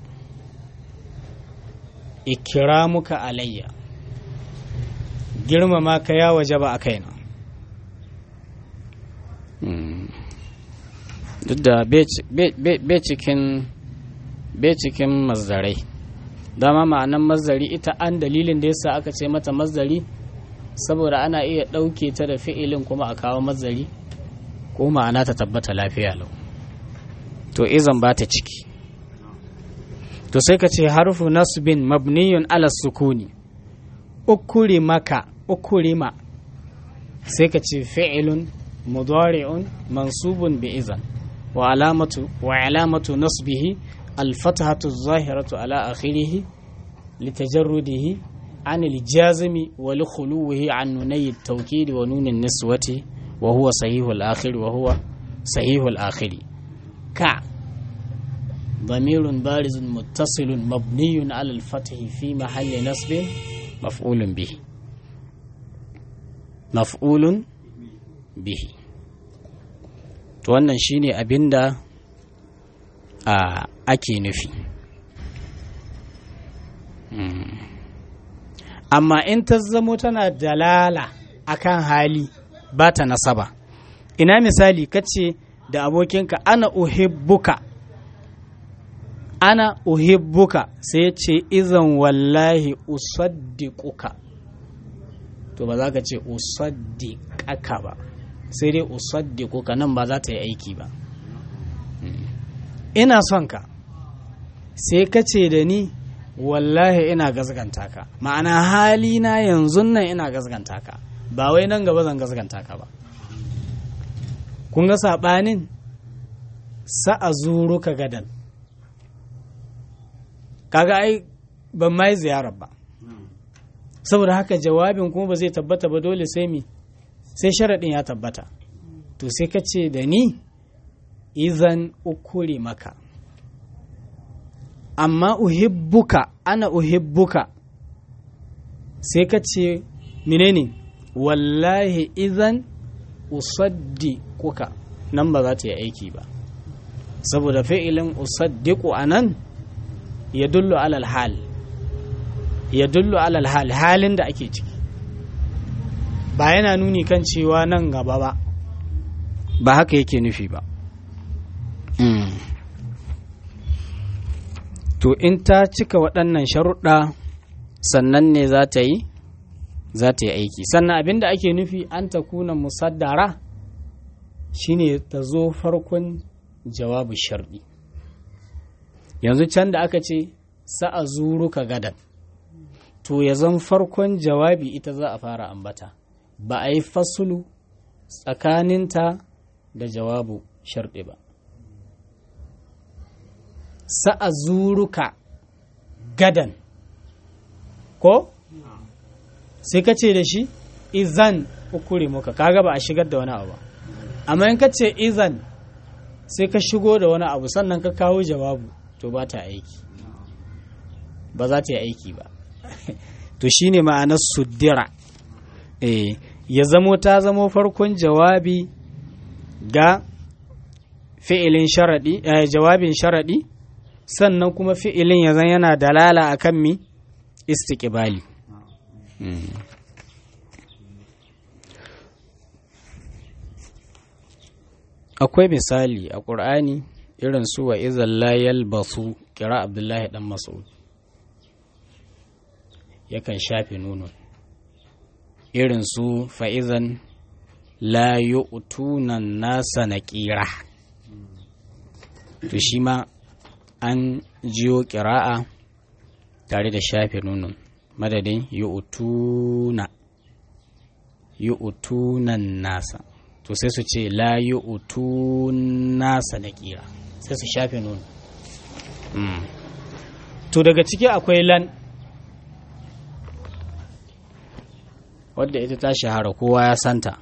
ikiramuka alayya girmama ka ya waje ba a kaina duk da bai cikin mazdarai dama ma'anan mazdari ita an dalilin da yasa aka ce mata mazdari saboda ana iya ɗauke ta da fi'ilin kuma a kawo mazdari ko ma'ana ta tabbata lafiya lau to izan ba ta ciki to sai ka ce harfu nasbin mabniyun ala sukuni ukuri maka ukurima sai ka ce fi'ilun mudari'un mansubun bi izan wa alamatu wa alamatu nasbihi alfatahatu zahiratu ala akhirih litajarrudihi عن الجازم ولخلوه عن نوني التوكيد ونون النسوة وهو صحيح الآخر وهو صحيح الآخر كع ضمير بارز متصل مبني على الفتح في محل نصب مفعول به مفعول به to wannan shine abinda a ake nufi amma in ta zamo tana dalala akan hali ba ta nasaba ina misali kace da abokinka ana uhibbuka ana uhibbuka sai ya ce izan wallahi usaddiquka to ba za ka ce usaddiqaka ba sai dai usaddiquka nan ba za ta yi aiki ba ina son ka sai ka ce da ni wallahi ina gazganta ka ma'ana hali na yanzu nan ina gazganta ka ba wai nan gaba zan gazganta ka ba kun ga saɓanin sa'a zuru ka gadan kaga ai ban mai ziyarar ba saboda haka jawabin kuma ba zai tabbata ba dole sai mi sai sharaɗin ya tabbata to sai ka ce da ni izan ukuri maka amma uhibbuka ana uhibbuka sai ka ce menene wallahi izan usaddiquka nan ba za ta yi aiki ba saboda fi'ilin usaddiqu a nan ya dullu alal hal ya dullu alal hal halin da ake ciki ba yana nuni kan cewa nan gaba ba ba haka yake nufi ba to in ta cika waɗannan sharuɗa sannan ne za ta yi za ta yi aiki sannan abin da ake nufi an ta kuna musaddara shine ta zo farkon jawabu sharɗi yanzu can da aka ce sa'a zuru ka gadan to ya zan farkon jawabi ita za a fara ambata ba a yi fasulu tsakaninta da jawabu sharɗi ba sa'a zuruka gadan ko sai ka ce da shi izan ukuri muka kaga ba a shigar da wani abu ba amma in ka ce izan sai ka shigo da wani abu sannan ka kawo jawabu to ba ta aiki ba za ta yi aiki ba to shine ma'anar suddira eh ya zamo ta zamo farkon jawabi ga fi'ilin sharaɗi eh, jawabin sharaɗi sannan kuma fi'ilin ya zan yana dalala a kan mi istiƙibali akwai misali a ƙur'ani irin su wa izan layal basu kira abdullahi dan mas'ud yakan shafe nunun irin su fa'izan la yu'tunan nasa na ƙira to shi ma an jiyo ƙira'a tare da shafe nunun madadin yu'tuna yu'tunan nasa to sai su ce la yu'tun nasa na ƙira sai su shafe nunun to daga ciki akwai lan wadda ita ta shahara kowa ya santa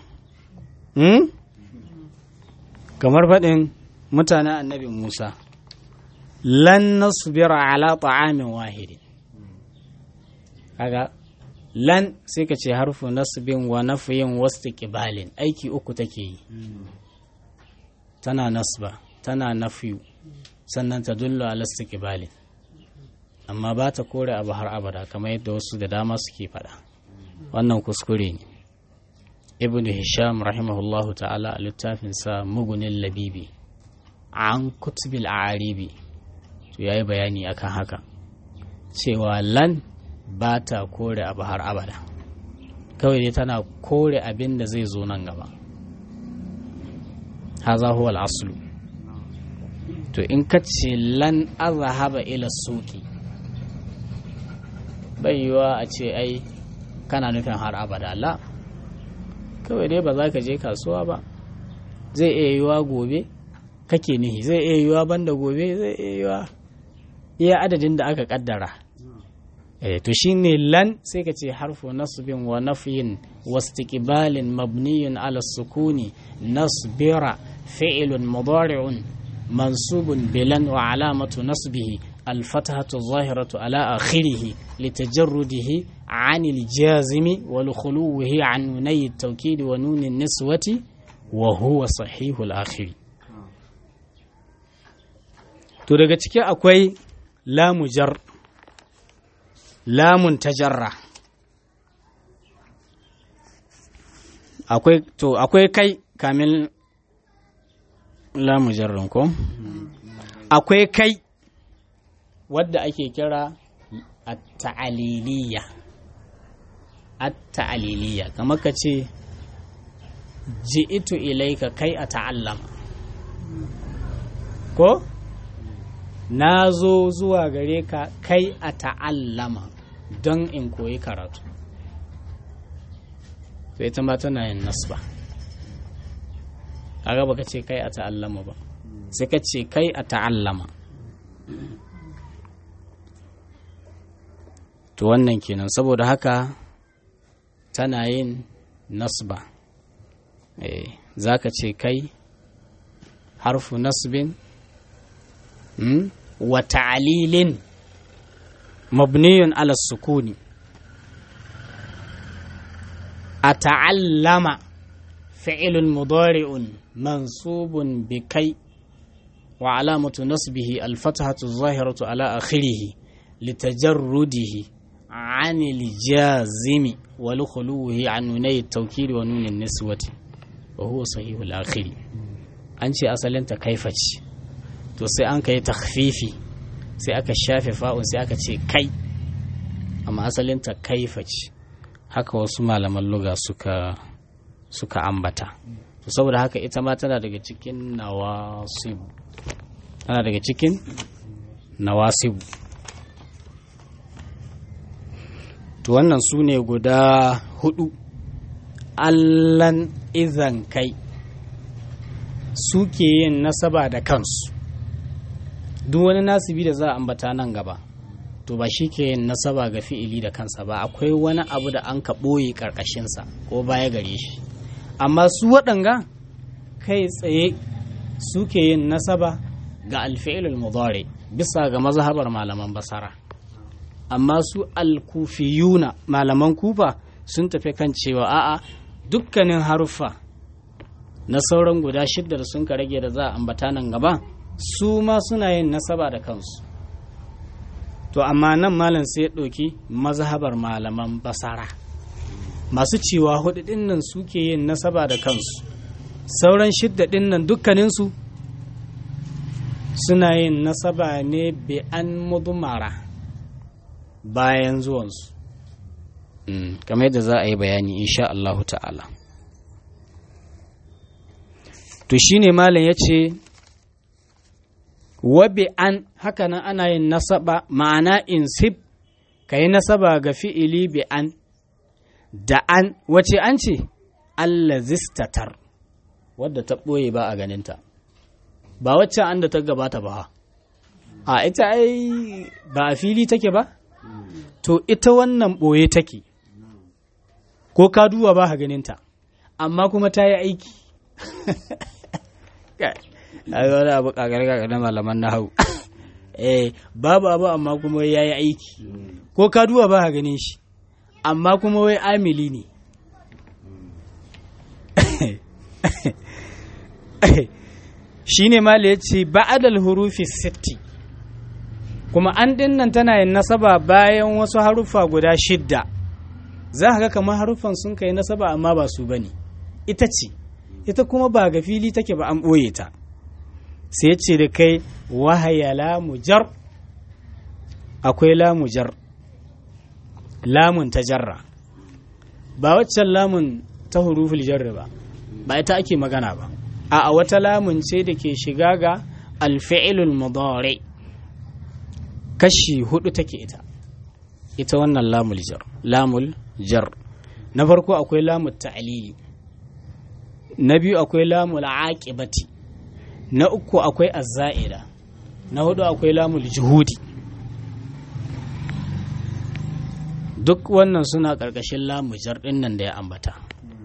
kamar faɗin mutanen annabi musa lan nasbira ala ta'amin wahidin kaga lan sai ka ce harfu nasbin wa nafiyin wasu kibalin aiki uku take yi tana nasba tana nafiyu sannan ta dullo ala kibalin amma ba ta kore abu har abada kamar yadda wasu da dama suke faɗa wannan kuskure ne ibn hisham rahimahullahu ta'ala a littafinsa mugunin labibi an kutubil aribi to ya yi bayani akan haka cewa lan ba ta kore abu har abada kawai dai tana kore abin da zai zo nan gaba haza huwa al'aslu to in ka ce lan azahaba ila suki bai yiwa a ce ai kana nufin har abada la kawai dai ba za ka je kasuwa ba zai iya yiwa gobe kake nihi zai iya yiwa banda gobe zai iya yiwa iya adadin da aka kaddara eh to shine lan sai ka ce harfu nasbin wa nafyin wa istiqbalin mabniyun ala sukuni nasbira fi'lun mudari'un mansubun bilan wa alamatu nasbihi الفتحة الظاهرة على آخره لتجرده عن الجازم ولخلوه عن نوني التوكيد ونون النسوة وهو صحيح الآخر to daga ciki akwai lamu jar lamun tajarra akwai to akwai kai kamin lamu jarrin ko akwai kai wadda ake kira at-ta'aliliya at-ta'aliliya kamar ka ce ji'itu ilaika kai a ta'allama ko na zo zuwa gare ka kai a ta'allama don in koyi karatu sai ita ma tana yin nasba kaga baka ce kai a ta'allama ba sai ka ce kai a ta'allama to wannan kenan saboda haka tana yin nasba eh za ka ce kai harfu nasbin hmm? wa ta'lilin mabniyun ala sukuni a ta'allama fi'ilun mudari'un mansubun bi kai wa alamatu nasbihi alfatahatu zahiratu ala akhirihi litajarrudihi عن الجازم ولخلوه عن نوني التوكيد ونون النسوة وهو صحيح الآخر أنشي أصلا كيف to sai an kai takhfifi sai aka shafe fa'un sai aka ce kai amma asalinta kaifa ce haka wasu malaman luga suka suka ambata to saboda haka ita ma tana daga cikin nawasib tana daga cikin nawasib to wannan su ne guda hudu allan izan kai suke yin nasaba da kansu duk wani nasibi da za a ambata nan gaba to ba shi ke yin nasaba ga fi'ili da kansa ba akwai wani abu da an ka ɓoye ƙarƙashinsa ko baya gare shi amma su waɗanga kai tsaye suke yin nasaba ga alfi'ilul mudari bisa ga mazhabar malaman basara amma su alkufiyuna malaman kufa sun tafi kan cewa a'a dukkanin haruffa na sauran guda shidda da sun ka rage da za a ambata nan gaba su ma suna yin nasaba da kansu to amma nan malam sai ya ɗauki mazhabar malaman basara masu cewa hudu nan suke yin nasaba da kansu sauran shidda nan dukkaninsu suna yin nasaba ne bi an mudumara bayan zuwansu kamar yadda za a yi bayani insha Allah ta'ala to shine malam ya ce wabi an hakanan ana yin nasaba ma'ana insib ka yi nasaba ga fi'ili bi an da an wace an ce allazistatar wadda ta ɓoye ba a ganinta ba wacce an da ta gabata ba a ita ai ba a fili take ba to ita wannan ɓoye take ko ka duba ba ha ganinta amma kuma ta yi aiki a wani abu kagar na malaman na hau eh babu abu amma kuma ya yi aiki ko ka duba ba ha ganin shi amma kuma wai amili ne shi ne mala ya ce ba'adal hurufi sitti kuma an dinnan tana yin nasaba bayan wasu haruffa guda shidda za ka ga kamar haruffan sun kai nasaba amma ba su bane ita ce ita kuma ba ga fili take ba an ɓoye ta sai ya ce da kai wahaya lamujar akwai lamujar lamun ta jarra ba waccan lamun ta huruful jarra ba ba ita ake magana ba a wata lamun ce da ke shiga ga alfi'ilul mudari kashi hudu take ita ita wannan lamul jar lamul jar na farko akwai lamul ta'lili na biyu akwai lamul aqibati na uku akwai azza'ida na hudu akwai lamul juhudi duk wannan suna ƙarƙashin lamujar ɗin nan da ya ambata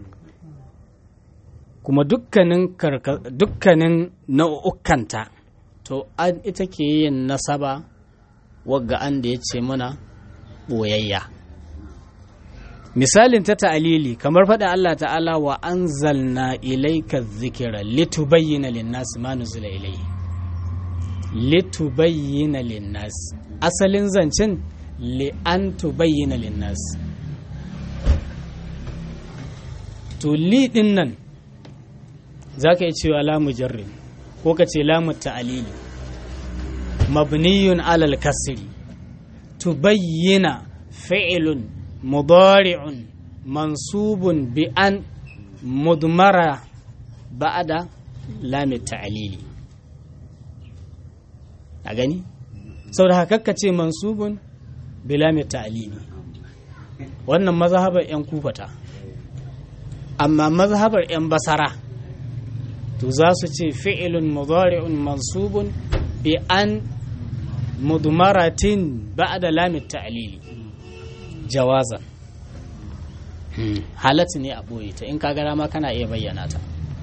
kuma dukkanin dukkanin nau'ukanta to an ita ke yin nasaba wagga an da ya ce mana ɓoyayya misalin ta ta'alili kamar faɗa Allah ta'ala wa anzalna ilayka dhikra litubayyana lin-nas ma nuzila ilayhi litubayyana lin-nas asalin zancen li an tubayyana lin-nas to li din nan zaka yi cewa la mujarrid ko ka ce lamu ta'alili mabniyun alal kasri tubayyana fi'lun mudari'un mansubun bi an mudmara ba'da lam ta'alili a gani saboda haka ka ce mansubun bi lam ta'alili wannan mazhabar yan kufata amma mazhabar yan basara to za su ce fi'ilun mudari'un mansubun bi an mudmaratin ba'da lamit ta'lili jawazan halat ne a boye ta in ka gara ma kana iya bayyana ta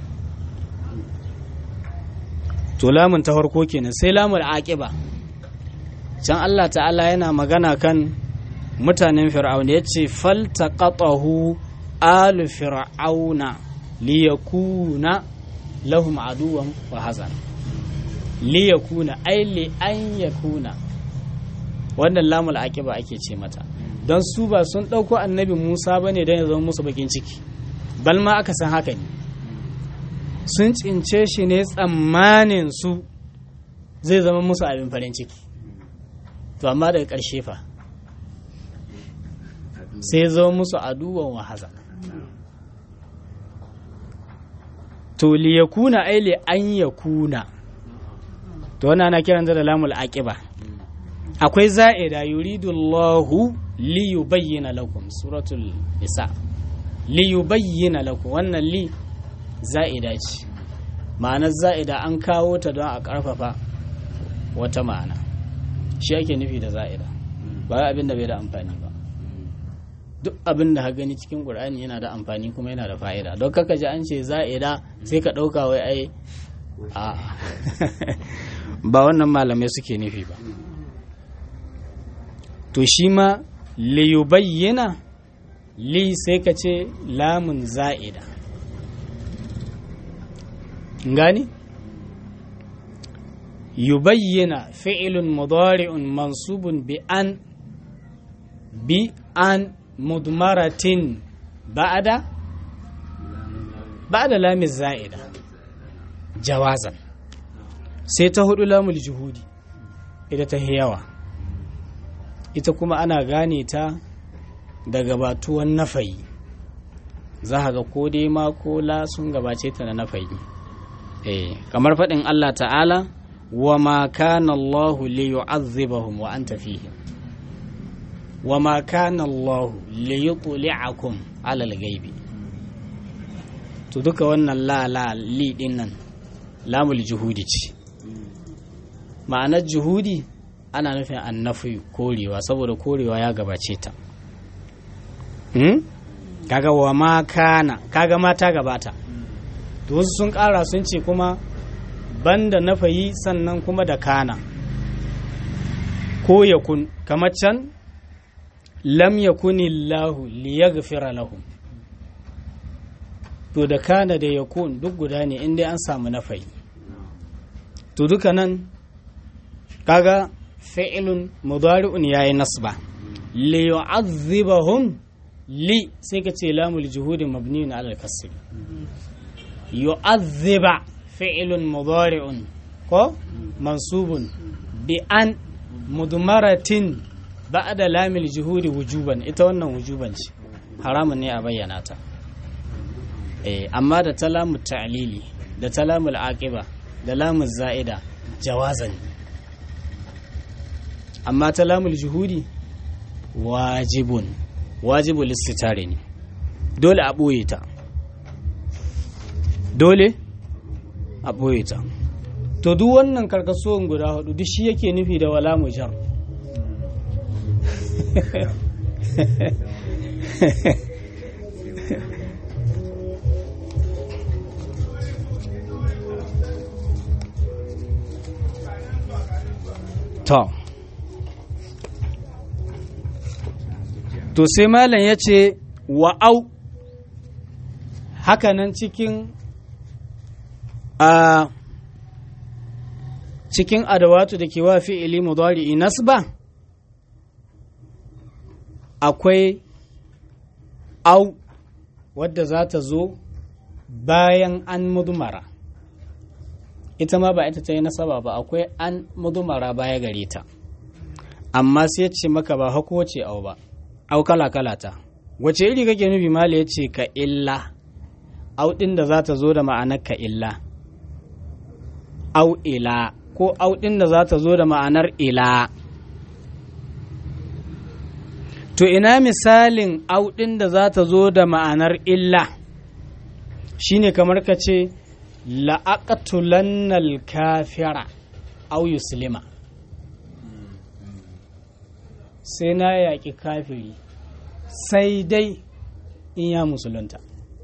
to lamun ta farko kenan sai lamul aqiba can Allah ta'ala yana magana kan mutanen fir'auna yace faltaqatahu alu fir'auna liyakuna lahum aduwan wa hazan li yakuna ai li an yakuna wannan lamul aqiba ake ce mata don su ba sun dauko annabi Musa bane dan ya zama musu bakin ciki bal ma aka san haka ne sun cince shi ne tsammanin su zai zama musu abin farin ciki to amma daga ƙarshe fa sai zama musu aduwan wa hazan to li yakuna ai li an yakuna to wannan ana kiran da lamul aqiba akwai za'ida yuridu Allahu li yubayyana lakum suratul nisa li yubayyana lakum wannan li za'ida ce ma'anar za'ida an kawo ta don a karfafa wata ma'ana shi ake nufi da za'ida ba abin da bai da amfani ba duk abin da gani cikin ƙur'ani yana da amfani kuma yana da fa'ida don kaka ji an ce za'ida sai ka ɗauka wai ai a ba wannan malamai suke nufi ba to shi ma liyubayyana li sai ka ce lamun za'ida gani yubayyana fi'ilun mudari'un mansubun bi an bi an mudmaratin ba'ada ba'ada lamin za'ida jawazan sai ta hudu lamul juhudi ita ta yawa ita kuma ana gane ta da gabatuwan nafayi za ga ko dai ma ko la sun gabace ta na nafayi eh kamar faɗin Allah ta'ala wa ma kana Allah li yu'azzibahum wa anta fihim wa ma kana Allah li yutli'akum 'ala al-ghaibi to duka wannan la la li din nan lamul juhudi ce ma'anar juhudi ana nufin annafi korewa saboda korewa ya gabace ta hmm? kaga wa ma kana kaga mata gabata to wasu sun kara sun ce kuma banda nafayi sannan kuma da kana ko yakun kamar can lam yakunillahu liyaghfira lahum to da kana da yakun duk guda ne inda an samu nafayi to duka nan kaga fi'ilun mudari'un yayi nasba li yu'adhibahum li sai ka ce lamul juhudi mabniun ala al-kasr yu'adhiba fi'ilun mudari'un ko mansubun bi an mudmaratin ba'da lamil juhudi wujuban ita wannan wujuban ce haramun ne a bayyana ta eh amma da ta lamu ta'lili da ta lamul aqiba da lamun za'ida jawazan amma ta lamul juhudi wajibun wajibul istitare ne dole a ɓoye ta dole a ɓoye ta to duk wannan karkasuwan guda hudu duk shi yake nufi da wala mujar to to sai malam ya ce wa'au hakanan cikin a cikin adawatu da ke wa fi'ili mudari nasba akwai au wadda za ta zo bayan an mudumara ita ma ba ita ta yi nasaba ba akwai an mudumara baya gare ta amma sai ce maka ba hako ce au ba au kala kala ta wace iri kake nufi mala ya ce ka illa au ɗin da za ta zo da ma'anar ka illa au ila ko au ɗin da za ta zo da ma'anar ila to ina misalin au ɗin da za ta zo da ma'anar illa shine kamar ka ce la'aqtulannal kafira au yuslima sai na yaƙi kafiri sai dai in ya musulunta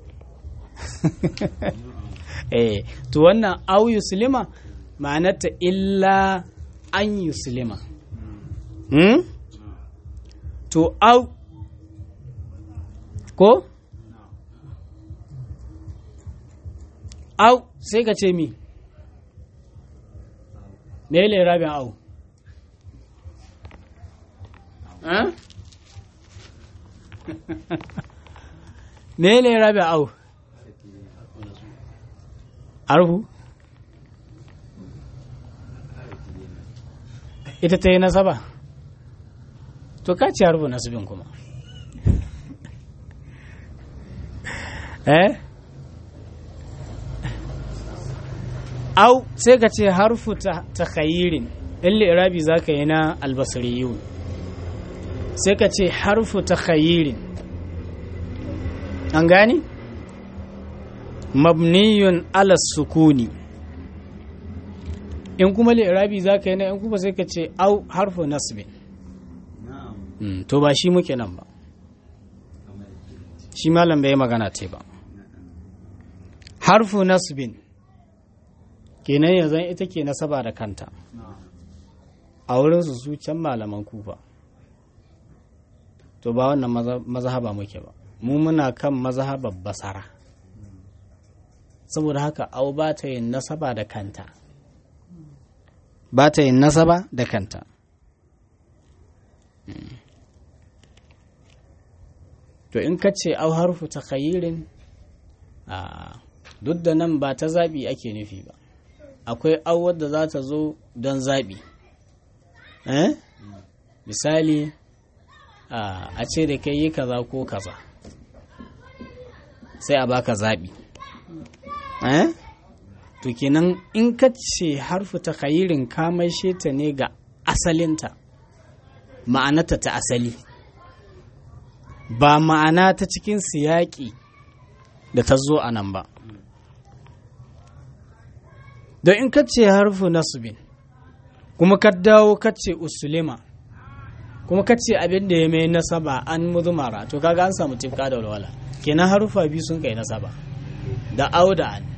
eh to wannan au yuslima ma'anarta illa an yuslima hmm? to au ko au sai ka ce mi mele rabin au mele rabin au arhu ita ta yi nasaba to ka ci harfu nasibin kuma eh au sai ka ce harfu ta khayirin in li'irabi za ka yi na albasariyun sai ka ce harfu ta khayirin an gani mabniyun ala sukuni in kuma li'irabi za ka yi na in kuma sai ka ce au harfu nasbin to ba shi muke nan ba shi malam bai magana te ba harfu nasbin kenan yanzu ita ke nasaba da kanta a wurinsu su can malaman kufa to ba wannan mazhaba muke ba mu muna kan mazhabar basara saboda haka au ba ta yin nasaba da kanta ba ta yin nasaba da kanta to in ka ce au harfu ta khayirin duk da nan ba ta zaɓi ake nufi ba akwai au wadda za ta zo don zaɓi eh? misali a ce da kai yi kaza ko kaza sai a baka zaɓi eh? to kenan in ka ce harfu ta khayirin ka maishe ta ne ga asalinta ma'anata ta asali ba ma'ana ta cikin siyaƙi da ta zo a nan ba don in ka ce harfu nasubin kuma ka dawo ka ce usulima kuma ka ce abin da ya mai nasaba an muzumara to kaga an samu tifka da walwala kenan harufa biyu sun kai nasaba da au da an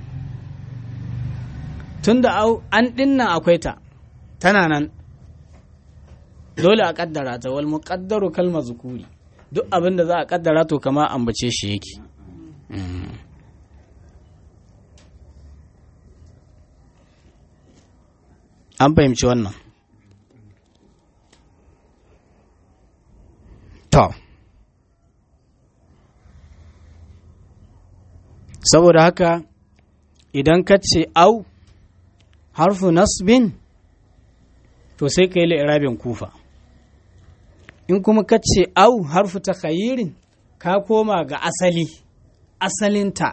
tun da au an dinnan akwai ta tana nan dole a kaddara ta wal muqaddaru kalma zukuri duk abin da za a kaddara to kama ambace shi yake an fahimci wannan to saboda haka idan ka ce au harfu nasbin to sai ka yi la'irabin kufa in kuma ka ce au harfu ta khayirin ka koma ga asali asalinta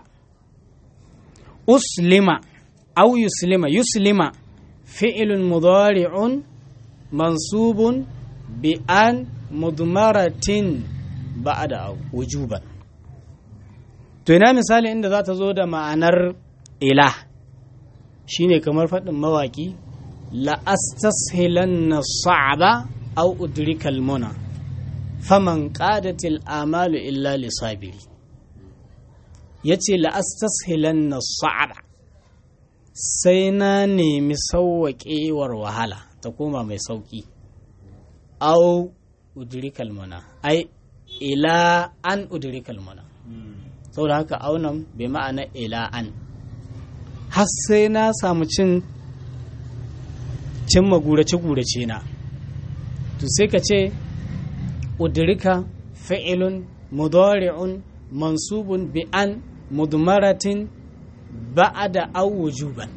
uslima au yuslima yuslima fi'ilun mudari'un mansubun bi an mudmaratin ba'da au wujuban to ina misali inda za ta zo da ma'anar ila shine kamar faɗin mawaƙi la'astashilanna sa'aba au udrikal muna faman qadatil amalu illa lisabiri yace la'astashilanna sa'aba sai na nemi sauwaƙewar wahala ta koma mai sauƙi au udrikal muna ai ila an udrikal muna saboda haka aunan bai ma'ana ila an har sai na samu cin cimma gurace-gurace na to sai ka ce udrika fi'ilun mudari'un mansubun bi an mudmaratin ba'ada aw wujuban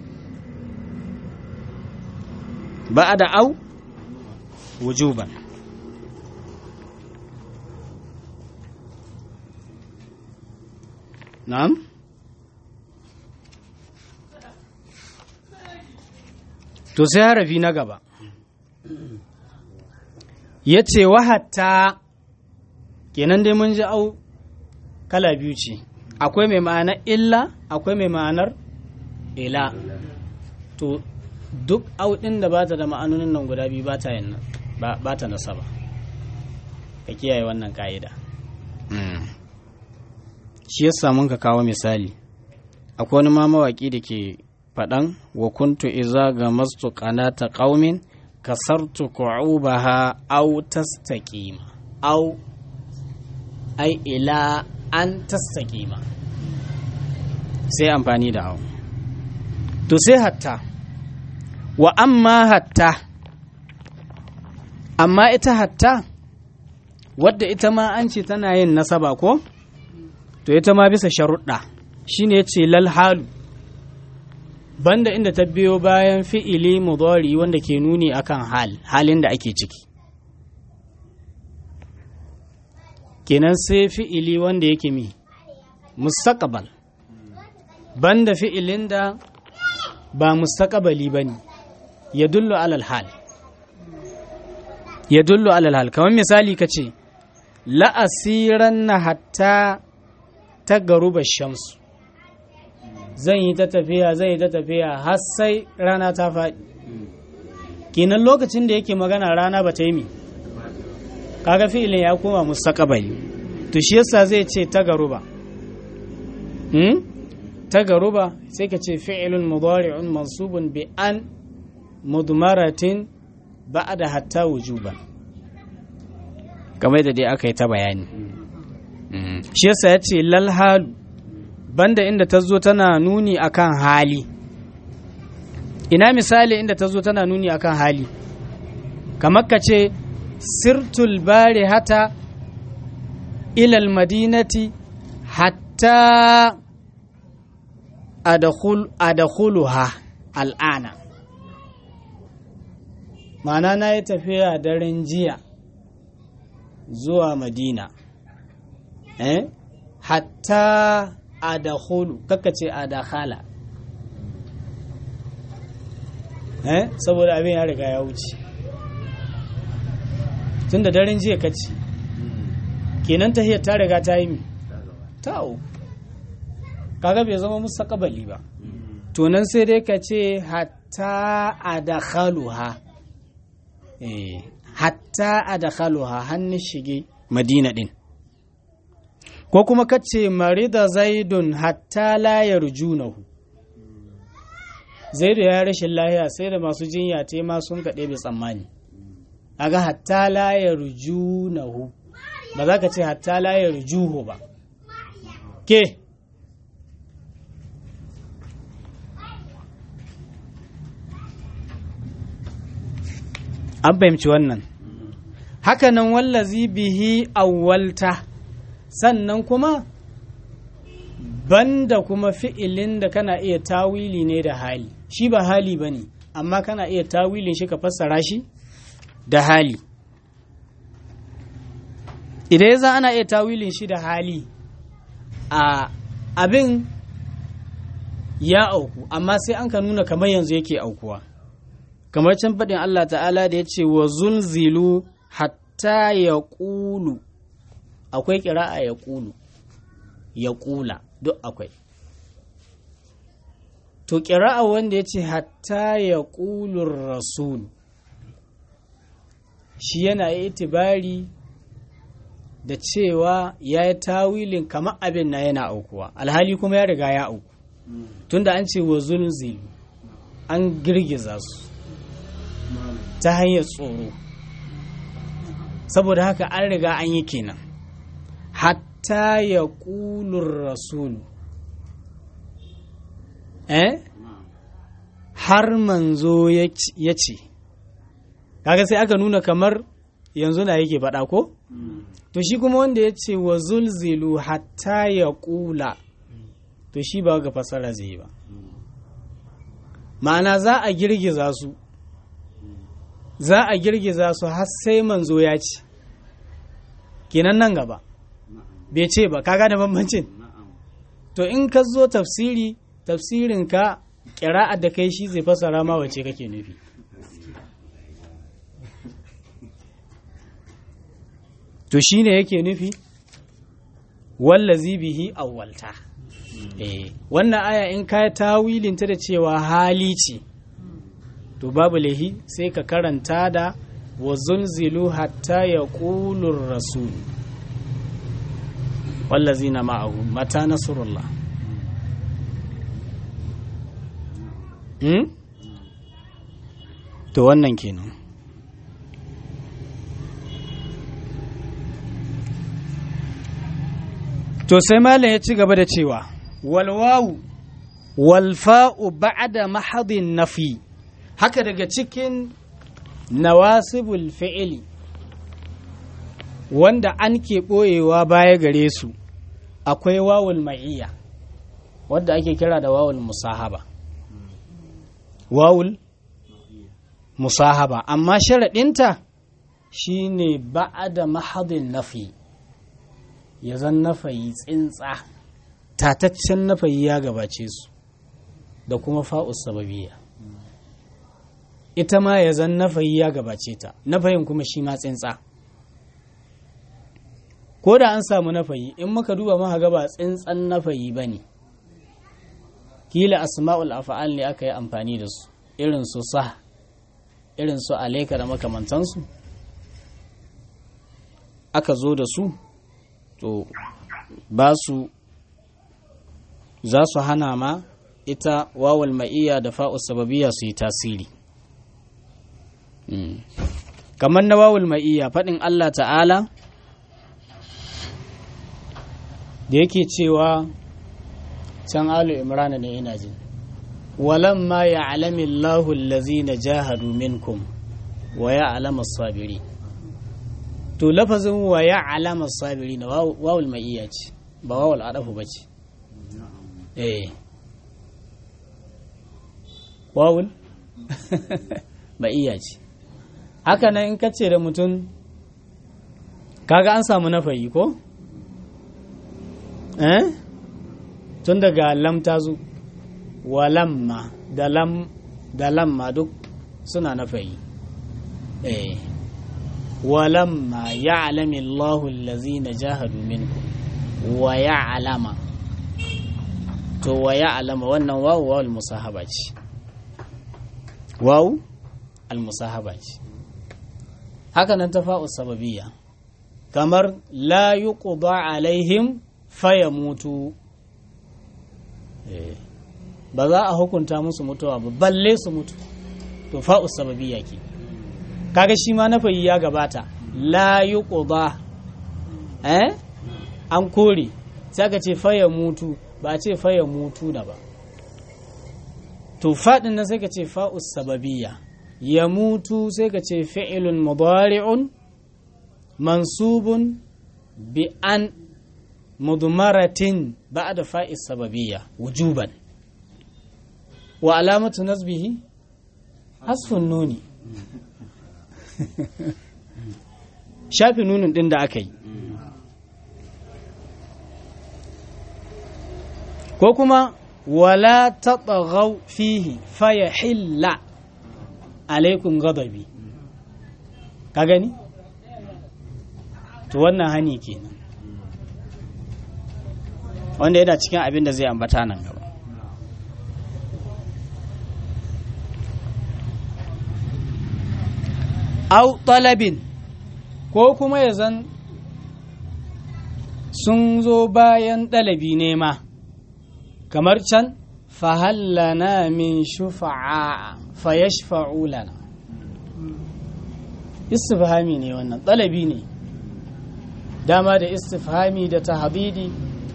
ba'ada aw wujuban na'am to sai harafi na gaba ya ce wahatta kenan dai mun ji au kala biyu ce akwai mai ma'anar illa akwai mai ma'anar ila to duk au ɗin da bata da ma'anonin nan guda biyu ba ta yin ba ta nasaba ka kiyaye wannan ka'ida shi yasa mun ka kawo misali akwai wani ma mawaƙi da ke faɗan wa kuntu iza ga mastu ta ƙaumin kasartu ku'ubaha au tastaqima au ai ila an tastaqima sai amfani da au to sai hatta wa amma hatta amma ita hatta wadda ita ma an ce tana yin nasaba ko to ita ma bisa sharuɗa shine ya ce lal halu banda inda ta biyo bayan fi'ili mudari wanda ke nuni akan hal halin da ake ciki kenan sai fi'ili wanda yake mi mustaqbal banda fi'ilin da ba mustaqbali bane ya dullu alal hal ya dullu alal hal kamar misali ka ce la'asiran na hatta ta garuba shamsu zan yi ta tafiya zan yi ta tafiya har sai rana ta faɗi kenan lokacin da yake magana rana ba ta yi mi kaga fi'ilin ya koma mustaqbali to shi yasa zai ce ta garuba hmm? ta garuba sai ka ce fi'ilun mudari'un mansubun bi an mudmaratin ba'da hatta wujuban kamar da dai aka yi ta bayani shi yasa ya ce lal halu banda inda ta zo tana nuni akan hali ina misali inda ta zo tana nuni akan hali kamar ka ce sirtul bari hata ilal madinati hatta adakhuluha al'ana ma'ana na yi tafiya daren jiya zuwa madina eh? hatta adakhulu kaka ce adakhala eh saboda abin ya riga ya wuce tunda daren jiya kaci kenan tahiyar ta riga ta yi mi ta'o kaga bai zama mustaqbali ba to nan sai dai ka ce hatta adakhaluha eh hatta adakhaluha hannun shige madina din ko kuma kace marida zaidun hatta la yarjunahu zaidu ya rashin lahiya sai da masu jinya te ma sun kaɗe bai tsammani aga hatta la yarjunahu ba za ka ce hatta la yarjuhu ba ke an fahimci wannan hakanan wallazi bihi awwalta sannan kuma banda kuma fi'ilin da kana iya tawili ne da hali shi ba hali ba ne amma kana iya tawilin shi ka fassara shi da hali idan ya za ana iya tawilin shi da hali a abin ya auku amma sai an ka nuna kamar yanzu yake aukuwa kamar can faɗin Allah ta'ala da ya ce wa zulzilu hatta ya ƙulu akwai ƙira'a ya ƙulu ya ƙula duk akwai to ƙira'a wanda ya ce hatta ya ƙulun rasul shi yana itibari da cewa ya yi tawilin kamar abin na yana aukuwa alhali kuma ya riga ya auku tunda an ce wa zulzilu an girgiza su ta hanyar tsoro saboda haka an riga an yi kenan hatta ya ƙulun rasulu eh har manzo ya ce kaga sai aka nuna kamar yanzu na yake faɗa ko to shi kuma wanda ya ce wa zulzilu hatta ya ƙula to shi ba ga fasara zai yi ba ma'ana za a girgiza su za a girgiza su har sai manzo ya ce kenan nan gaba bai ce ba kaga da bambancin to in ka zo tafsiri tafsirin ka kira'ar da kai shi zai fasara ma wace kake nufi to shine yake nufi wallazi bihi awwalta eh wannan aya in ka tawilinta da cewa hali ce to babu lahi sai ka karanta da wa zulzilu hatta ya ƙulun rasul wallazi na ma'ahu mata nasarullah hmm? to wannan kenan to sai malam ya ci gaba da cewa walwawu walfa'u ba'da mahadin nafi haka daga cikin nawasibul fi'ili wanda an ke ɓoyewa baya gare su akwai wawul ma'iyya wadda ake kira da wawul musahaba wawul musahaba amma sharaɗinta shine ba'ada mahadin nafi ya zan nafayi tsintsa tataccen nafayi ya gabace su da kuma fa'us sababiyya ita ma ya zan nafayi ya gabace ta nafayin kuma shi ma tsintsa ko da an samu nafayi in muka duba muka ga ba tsintsan nafayi ba ne kila asma'ul afa'al ne aka yi amfani da su irin su sa irin su alaika da makamantansu aka zo da su to ba su za su hana ma ita wawal ma'iyya da fa'us sababiyya su yi tasiri kamar na wawul ma'iyya faɗin Allah ta'ala da yake cewa can alu imrana ne ina jin walamma ya alami Allahu na jahadu minkum wa ya alama sabiri to lafazin wa ya alama sabiri na wawul ma'iyya ce ba wawul adafu ba ce eh wawul ma'iyya ce haka nan in kace da mutum kaga an samu nafayi ko eh tun daga lam ta zo wa lamma da lam da lamma duk suna nafayi eh wa lamma ya'lamu Allahu allazina jahadu minkum wa ya'lama to wa ya'lama wannan wawu wawul musahaba ce wawu al musahaba ce haka nan tafa'u sababiyya kamar la yuqda alaihim fayamutu ba za a hukunta musu mutuwa ba balle su mutu to fa'u sababiyya ke kaga shi ma nafayi ya gabata la yuqda eh an kore sai aka ce fayamutu ba a ce fayamutu da ba to faɗin nan sai ka ce fa'u sababiyya ya mutu sai ka ce fi'ilun mudari'un mansubun bi an mudmaratin ba'da fa'is sababiyya wujuban wa alamatu nasbihi hasfun nuni shafi nunin din da aka yi ko kuma wala taɓa fihi faya hilla alaikum gadabi ka gani to wannan hani kenan wanda yana cikin abin da zai ambata nan gaba au talabin ko kuma ya zan sun zo bayan ɗalabi nema kamar can fahallana min shufa'a fayashfa'u lana istifhami ne wannan ɗalabi ne dama da istifhami da tahabidi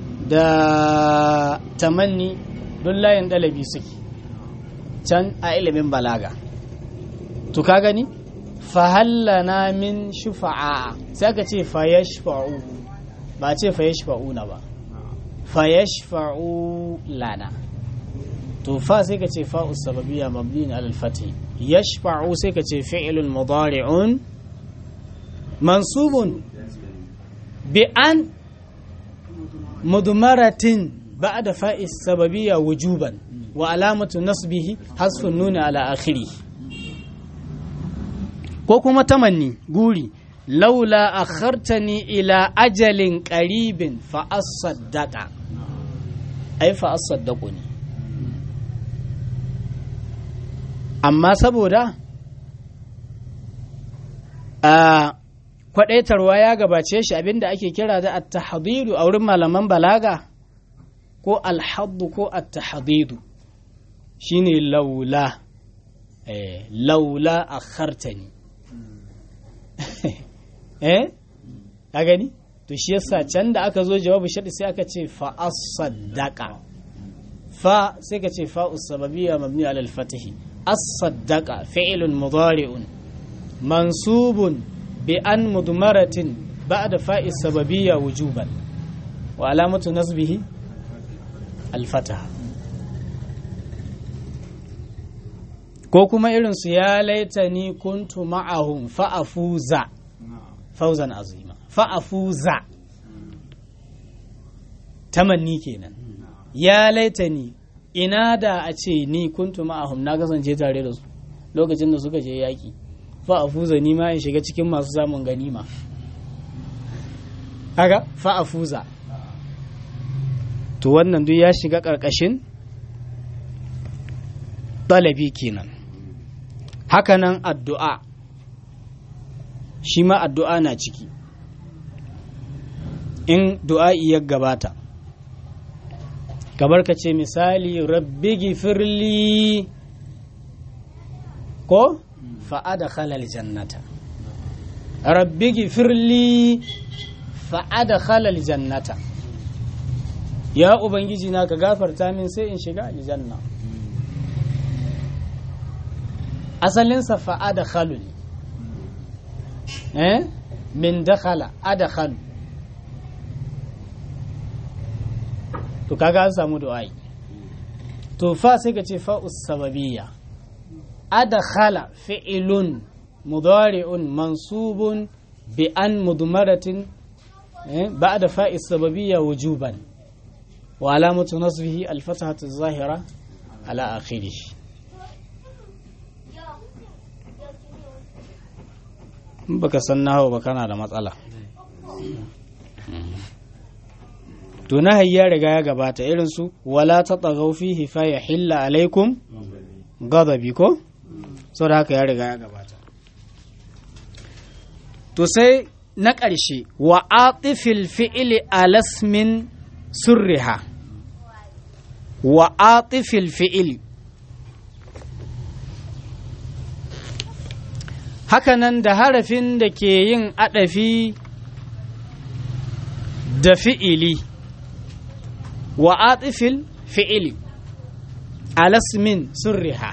da tamanni don layin ɗalabi suke can a ilimin balaga to ka gani fahallana min shufa'a sai aka ce fayashfa'u ba ce fayashfa'u na ba fayashfa'u lana to fa sai ka ce fa'u sababiyya mabni alal fati yashfa'u sai ka ce fi'lun mudari'un mansubun bi an mudmaratin ba'da fa'i sababiyya wujuban wa alamatu nasbihi hasfun nuni ala akhirih ko kuma tamanni guri laula akhartani ila ajalin qaribin fa asaddaqa ai fa asaddaqu ne amma saboda a kwadaitarwa ya gabace shi abinda ake kira da at-tahdidu a wurin malaman balaga ko al-haddu ko at-tahdidu shine laula eh laula akhartani eh ka gani to shi yasa can da aka zo jawabu shadi sai aka ce fa as-saddaqa fa sai ka ce fa us-sababiyya mabni ala al-fath as-saddaqa fi'lun mudari'un mansubun bi an mudmaratin ba'da fa'i sababiyya wujuban wa alamatu nasbihi al-fatah ko kuma irin su ya laitani kuntu ma'ahum fa'afuza fauzan azima fa'afuza tamanni kenan ya laitani ina da a ce ni kuntu ma'ahum na kasance tare da su lokacin da suka je yaƙi fa'afuza ni ma in shiga cikin masu samun ganima haka fa'afuza to wannan duk ya shiga ƙarƙashin ɗalabi kenan hakanan addu'a shi ma addu'a na ciki in du'a'i ya gabata kamar ka ce misali rabbi gifirli ko fa'ada khalal jannata rabbi gifirli fa'ada khalal jannata ya ubangiji na ka gafarta min sai in shiga aljanna asalinsa fa'ada khalu ne eh min dakhala adkhalu to kaga an samu du'ai to fa sai ka ce fa'us sababiyya adkhala fi'lun mudari'un mansubun bi an mudmaratin ba'da fa'is sababiyya wujuban wa alamatu nasbihi al-fathatu adh-dhahira ala akhirih baka san nahawa ba kana da matsala to nahayi ya riga ya gabata irin su wala ta tsagau fihi fa ya hilla alaikum gadabi ko da haka ya riga ya gabata to sai na ƙarshe wa atifil fi'ili alasmin surriha wa atifil fi'ili hakanan da harafin da ke yin adafi da fi'ili wa atifil fi'ili alasmin surriha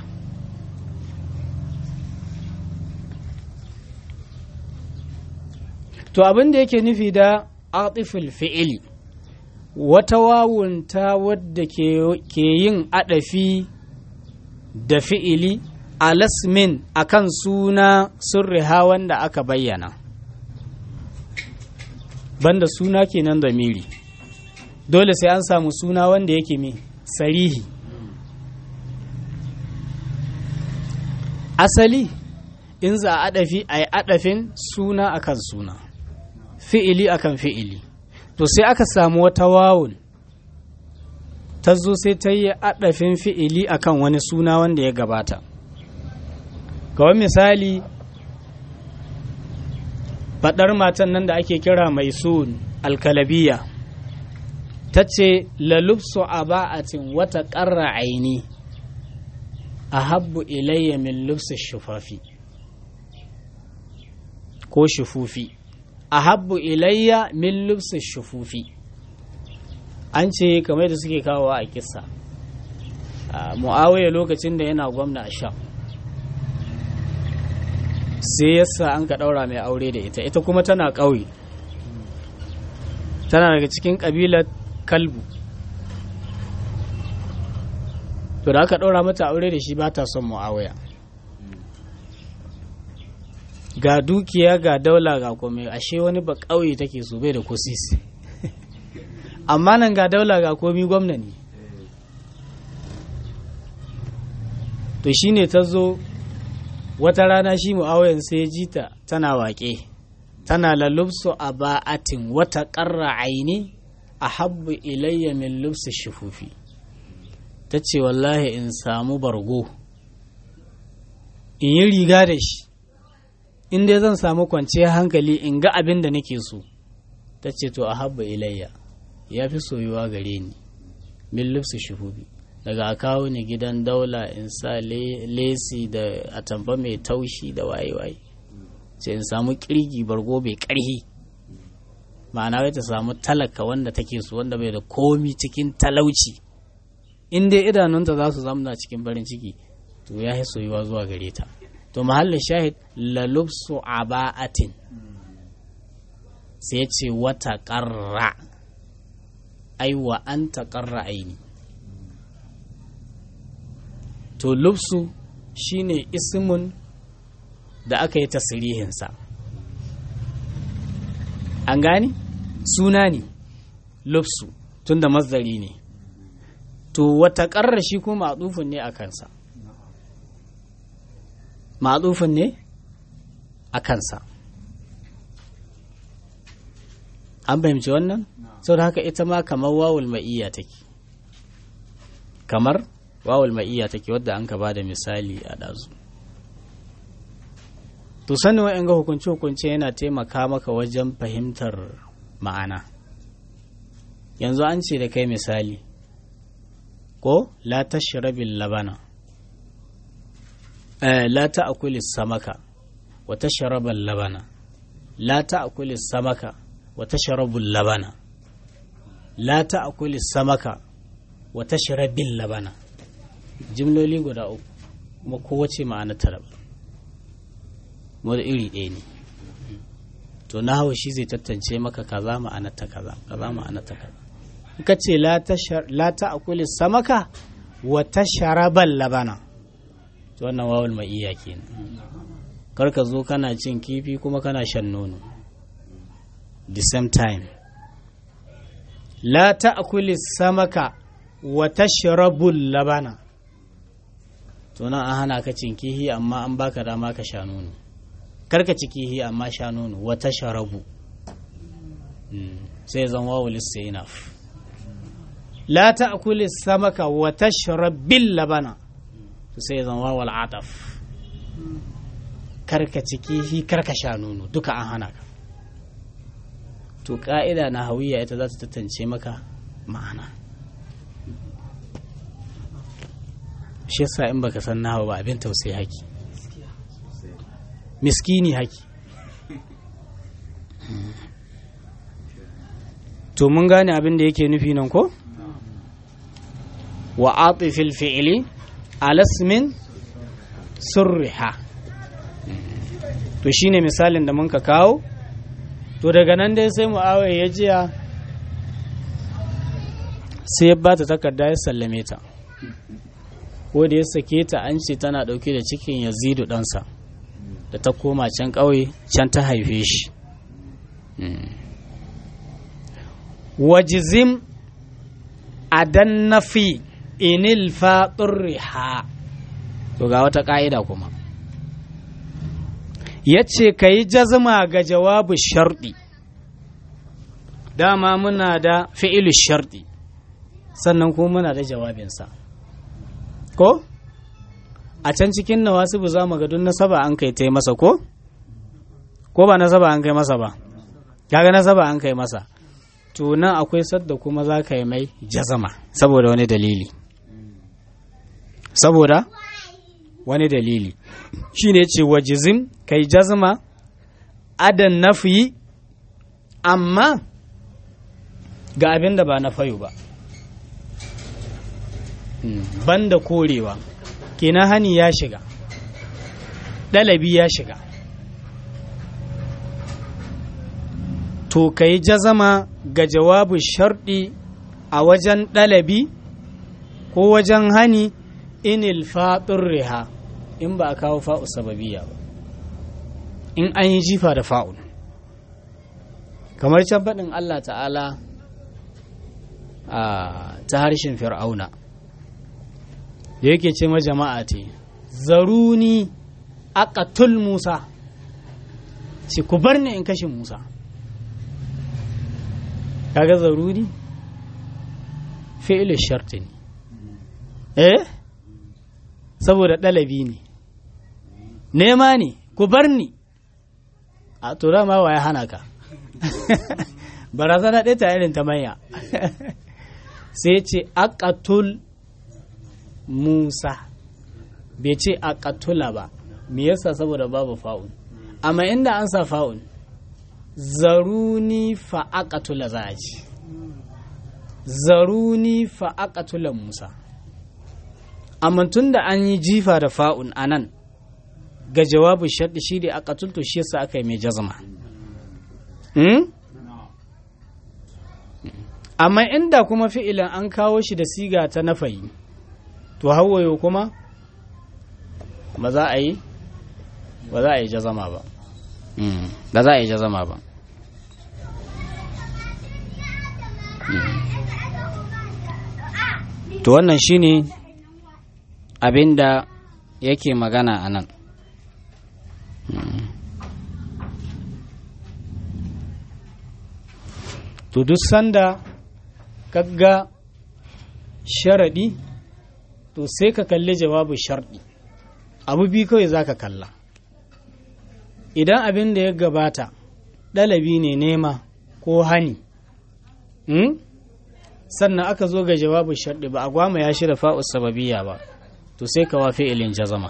to abin da yake nufi da atifil fi'ili wata wawunta wadda ke yin adafi da fi'ili alasmin akan suna surriha wanda aka bayyana banda suna kenan da miri dole sai an samu suna wanda yake mai sarihi asali in za a adafi a yi adafin suna akan suna fi'ili akan fi'ili to sai aka samu wata wawun ta zo sai ta yi adafin fi'ili akan wani suna wanda ya gabata kawai misali faɗar matan nan da ake kira mai sun alkalabiya ta ce lalubsu a ba'atin wata ƙarra aini a habbu ilayya min lubsu shufafi ko shufufi a habbu ilayya min lubsu shufufi an ce kamar da suke kawo a kisa mu'awiya lokacin da yana gwamna a sha sai yasa an ka ɗaura mai aure da ita ita kuma tana ƙauye tana daga cikin ƙabilar kalbu to da aka ɗaura mata aure da shi ba ta son mu'awiya ga dukiya ga daula ga kome ashe wani ba ƙauye take so bai da kusisi amma nan ga daula ga komi gwamna ne to shine ta zo wata rana shi mu'awiyan sai ya ji ta tana waƙe tana lalubsu a ba'atin wata ƙarra aini a habbu ilayya min lubsu shufufi ta ce wallahi in samu bargo in yi riga da shi in dai zan samu kwanciyar hankali in ga abin da nake so ta ce to a habbu ilayya ya fi soyuwa gare ni min lubsu shufufi daga a kawo ni gidan daula in sa lesi da atamfa mai taushi da waye-waye ce in samu kirgi bargo mai karhi ma'ana wai ta samu talaka wanda take su wanda bai da komi cikin talauci in dai idanunta za su zamna cikin farin ciki to ya yi soyuwa zuwa gare ta to mahallin shahid lalubsu aba'atin sai ce wata ƙarra aiwa an ta ƙarra aini to lubsu shine ismun da aka yi tasirihinsa an gani suna ne lubsu tunda mazdari ne to wata ƙarra shi kuma maɗufin ne a kansa maɗufin ne a kansa an fahimci wannan sau da haka ita ma kamar wawul ma'iyya take kamar wawul ma'iyya take wadda an ka bada misali a ɗazu to sanin wa'yan ga hukunce-hukunce yana taimaka maka wajen fahimtar ma'ana yanzu an ce da kai misali ko la tashrabil labana eh, la ta'kuli samaka wa tashrabal labana la ta'kuli samaka wa tashrabul labana la ta'kuli samaka wa tashrabil labana jimloli guda uku kuma kowace ma'ana ta raba wadda iri ɗaya ne to na hau shi zai tattance maka kaza ma'ana ta kaza kaza ma'ana ta kaza ka ce la ta akuli samaka wa ta sharabal labana to wannan wawul mai iya kenan kar ka zo kana cin kifi kuma kana shan nono the same time la ta akuli samaka wa ta sharabul labana to nan an hana ka cin kihi amma an baka dama ka sha nono karka ci kihi amma sha nono wata sharabu sai zan wawul istinaf la ta'kuli samaka wa tashrabil labana sai zan wawul ataf karka ci kihi karka sha nono duka an hana ka to ka'ida na hawiya ita za ta tantance maka ma'ana shi yasa in baka san nawa ba abin tausayi haki miskini haki to mun gane abin da yake nufi nan ko wa atifil fi'ili alasmin surriha to shine misalin da mun ka kawo to daga nan dai sai mu'awai ya jiya sai ya bata takarda ya sallame ta ko da ya sake ta an ce tana dauke da cikin yazidu ɗansa da ta koma can ƙauye can ta haife shi wajizim adan nafi inil faɗurriha to ga wata ƙa'ida kuma ya ce ka yi jazma ga jawabu sharɗi dama muna da fi'ilu sharɗi sannan kuma muna da jawabinsa ko? a can cikin nawasibu za mu ga dun nasaba an kai ta masa ko ko ba nasaba an kai masa ba kaga nasaba an kai masa to nan akwai sadda kuma za ka yi mai jazama saboda wani dalili saboda wani dalili shi ne ce wa jizim kai jazma adan nafi amma ga abin da ba na fayo ba banda korewa kenan hani ya shiga ɗalabi ya shiga to ka yi jazama ga jawabu sharɗi a wajen ɗalabi ko wajen hani inil faɗin riha in ba a kawo fa'u sababiya ba in an yi jifa da fa'un kamar can faɗin Allah ta'ala a ta harshen fir'auna da yake ce ma jama'a te zaruni aqatul musa ce ku bar ni in kashe musa kaga zaruri fi'il sharti ne eh saboda ɗalabi ne nema ne ku bar ni a tura ma ya hana ka barazana ɗaya ta irin ta manya sai ce aqatul musa bai ce aqatula ba me yasa saboda babu fa'un amma inda an sa fa'un zaruni fa'aqatula za a ci zaruni fa'aqatula musa amma tun da an yi jifa da fa'un a nan ga jawabin shaɗi shi da aka tulto shi yasa aka yi mai jazma amma inda kuma fi'ilan an kawo shi da siga ta nafayi to hawayo kuma ba za a yi ba za a yi jazama ba ba za a yi jazama ba to wannan shine abin da yake magana a nan to duk sanda kaga sharaɗi to sai ka kalli jawabin sharɗi abu biyu kawai za ka kalla idan abin da ya gabata ɗalabi ne nema ko hani sannan aka zo ga jawabin sharɗi ba a gwama ya shirya fa'us sababiyya ba to sai ka wafe ilin jazama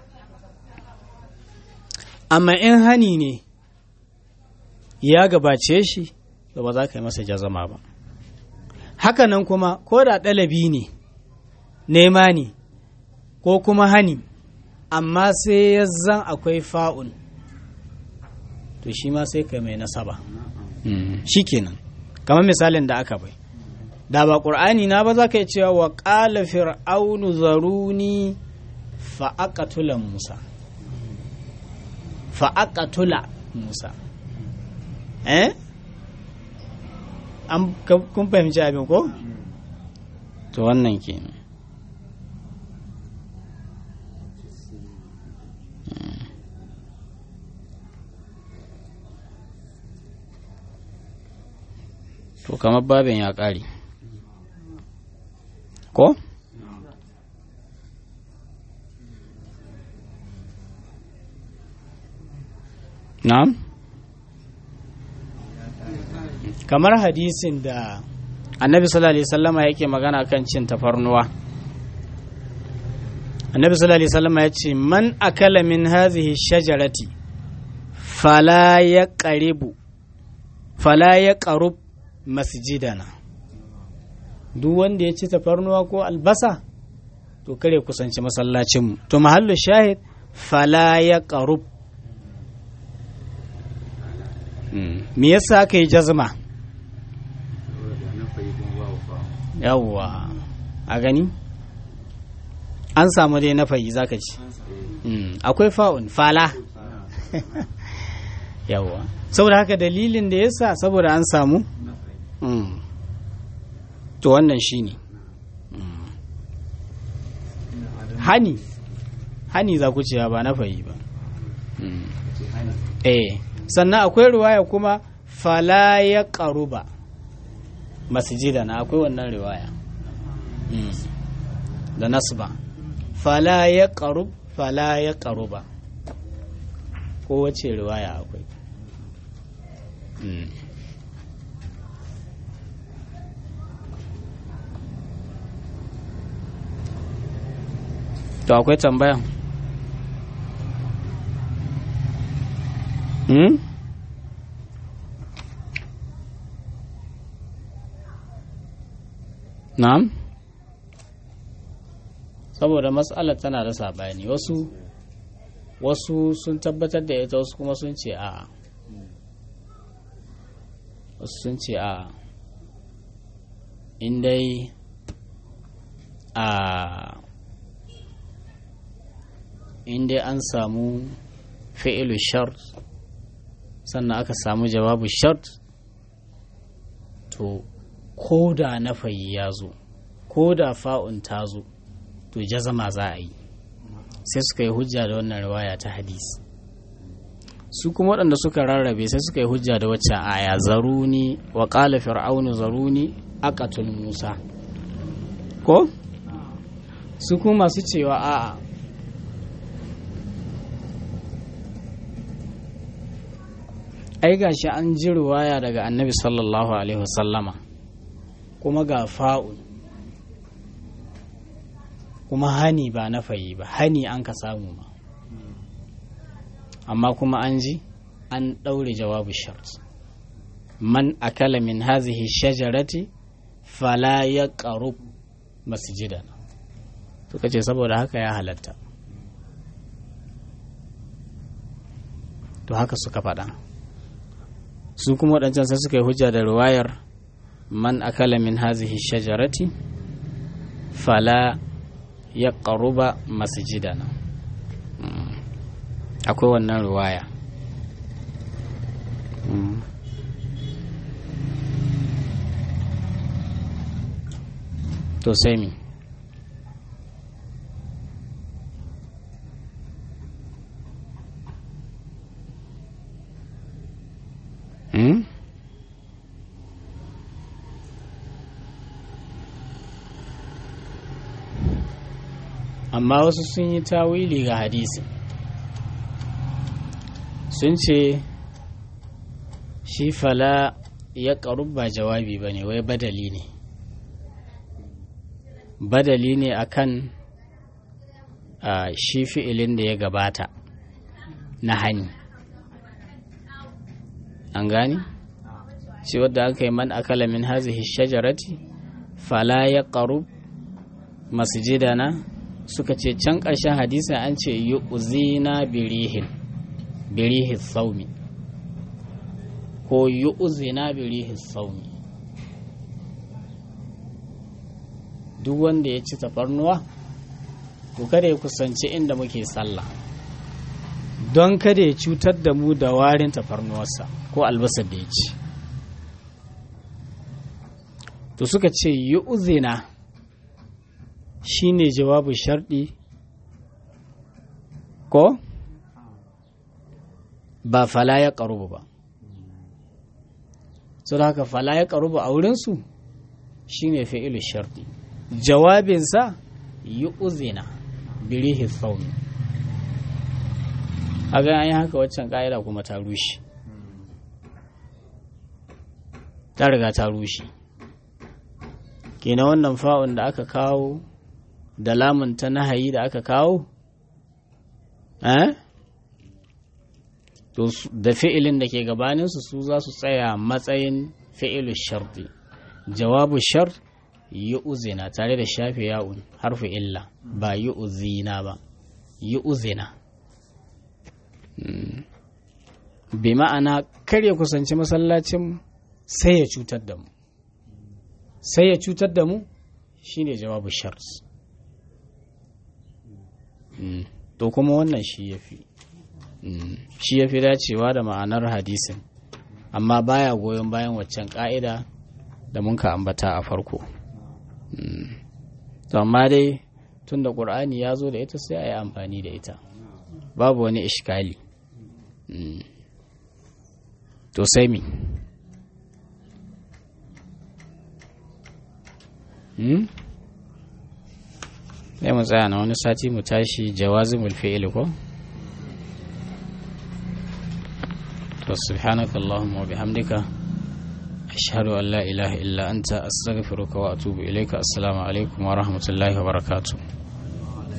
amma in hani ne ya gabace shi da ba za ka yi masa jazama ba hakanan kuma ko da ɗalabi ne nema ne ko kuma hani amma sai ya zan akwai fa'un to shi ma sai ka mai nasaba shi kenan kamar misalin da aka bai da ba ƙur'ani na ba za ka yi cewa wa ƙala fir'aunu zaruni fa'aƙatula musa fa'aƙatula musa eh an kun fahimci abin ko to wannan kenan to kamar babin ya ƙare ko? na'am kamar hadisin da annabi sallallahu alaihi wasallama yake magana kan cin tafarnuwa annabi sallallahu alaihi wasallama ya ce man akala min hazihi shajarati fala ya qaribu fala ya qarub masjidana duk wanda ya ci tafarnuwa ko albasa to kare kusanci masallacinmu to mahallu shahid fala ya qarub me yasa aka yi jazma yawwa a gani an samu dai na fayi zaka ci akwai fa'un fala yawwa saboda haka dalilin da yasa saboda an samu to wannan shine hani hani za ku ce ba na fayi ba eh sannan akwai riwaya kuma fala ya ƙaruba masjida na akwai wannan riwaya da nasba fala ya ƙarub fala ya ƙaruba ko wace riwaya akwai Mm. to akwai tambaya hmm? na'am saboda matsalar tana da saɓani wasu wasu sun tabbatar da ita wasu kuma sun ce a wasu sun ce a in dai a in dai an samu fi'ilu shart sannan aka samu jawabu shart to ko da na fayi ya zo ko da fa'un ta zo to jazama za a yi sai suka yi hujja da wannan riwaya ta hadisi su kuma waɗanda suka rarrabe sai suka yi hujja da waccan aya zaruni wa ƙala fir'aunu zaruni aqatul musa ko su kuma masu cewa a'a ai gashi an ji riwaya daga annabi sallallahu alaihi wasallama kuma ga fa'un kuma hani ba na fayi ba hani an ka samu ma amma kuma an ji an ɗaure jawabu shart man akala min hazihi shajarati fala ya ƙaru masjidana suka ce saboda haka ya halatta to haka suka faɗa su kuma waɗancan sai suka yi hujja da ruwayar man akala min hazihi shajarati fala ya ƙaruba masjidana akwai wannan ruwaya to sai mi Hmm? amma wasu sun yi tawili ga hadisi sun ce shi fala ya ba jawabi ba ne wai badali ne badali ne akan a shi fi'ilin da ya gabata na hani an gani shi wadda aka yi man akala min hazihi shajarati fala ya ƙarub masjidana suka ce can ƙarshen hadisin an ce yi uzina birihin birihin saumi ko yi uzina birihin saumi duk wanda ya ci tafarnuwa to kada ya kusanci inda muke sallah don kada ya cutar da mu da warin tafarnuwarsa ko albasar da ya ci to suka ce yi uzina shi ne jawabu sharɗi ko ba fala ya ƙarubu ba su da haka fala ya ƙarubu a wurinsu shi ne fi'ilu sharɗi jawabinsa yi uzina birihi tsauni a ga an yi haka waccan ƙa'ida kuma ta rushe ta riga ta rushe kenan wannan fa'un da aka kawo da lamun ta nahayi da aka kawo eh to da fi'ilin da ke gabaninsu su za su tsaya matsayin fi'ilu sharti jawabu shar yi uzina tare da shafe ya'un harfi illa ba yi uzina ba yi uzina bi ma'ana kar ya kusanci masallacin sai ya cutar da mu sai ya cutar da mu shine jawabu shart to kuma wannan shi ya fi shi ya fi dacewa da ma'anar hadisin amma baya goyon bayan waccan ka'ida da mun ka ambata a farko to amma dai tun da ƙur'ani ya zo da ita sai a yi amfani da ita babu wani ishkali to sai mi sai mu tsaya na wani sati mu tashi jawazimul fi'il ko to subhanaka allahumma wa bihamdika ashhadu an la ilaha illa anta astaghfiruka wa atubu ilayka assalamu alaikum wa rahmatullahi wa barakatuh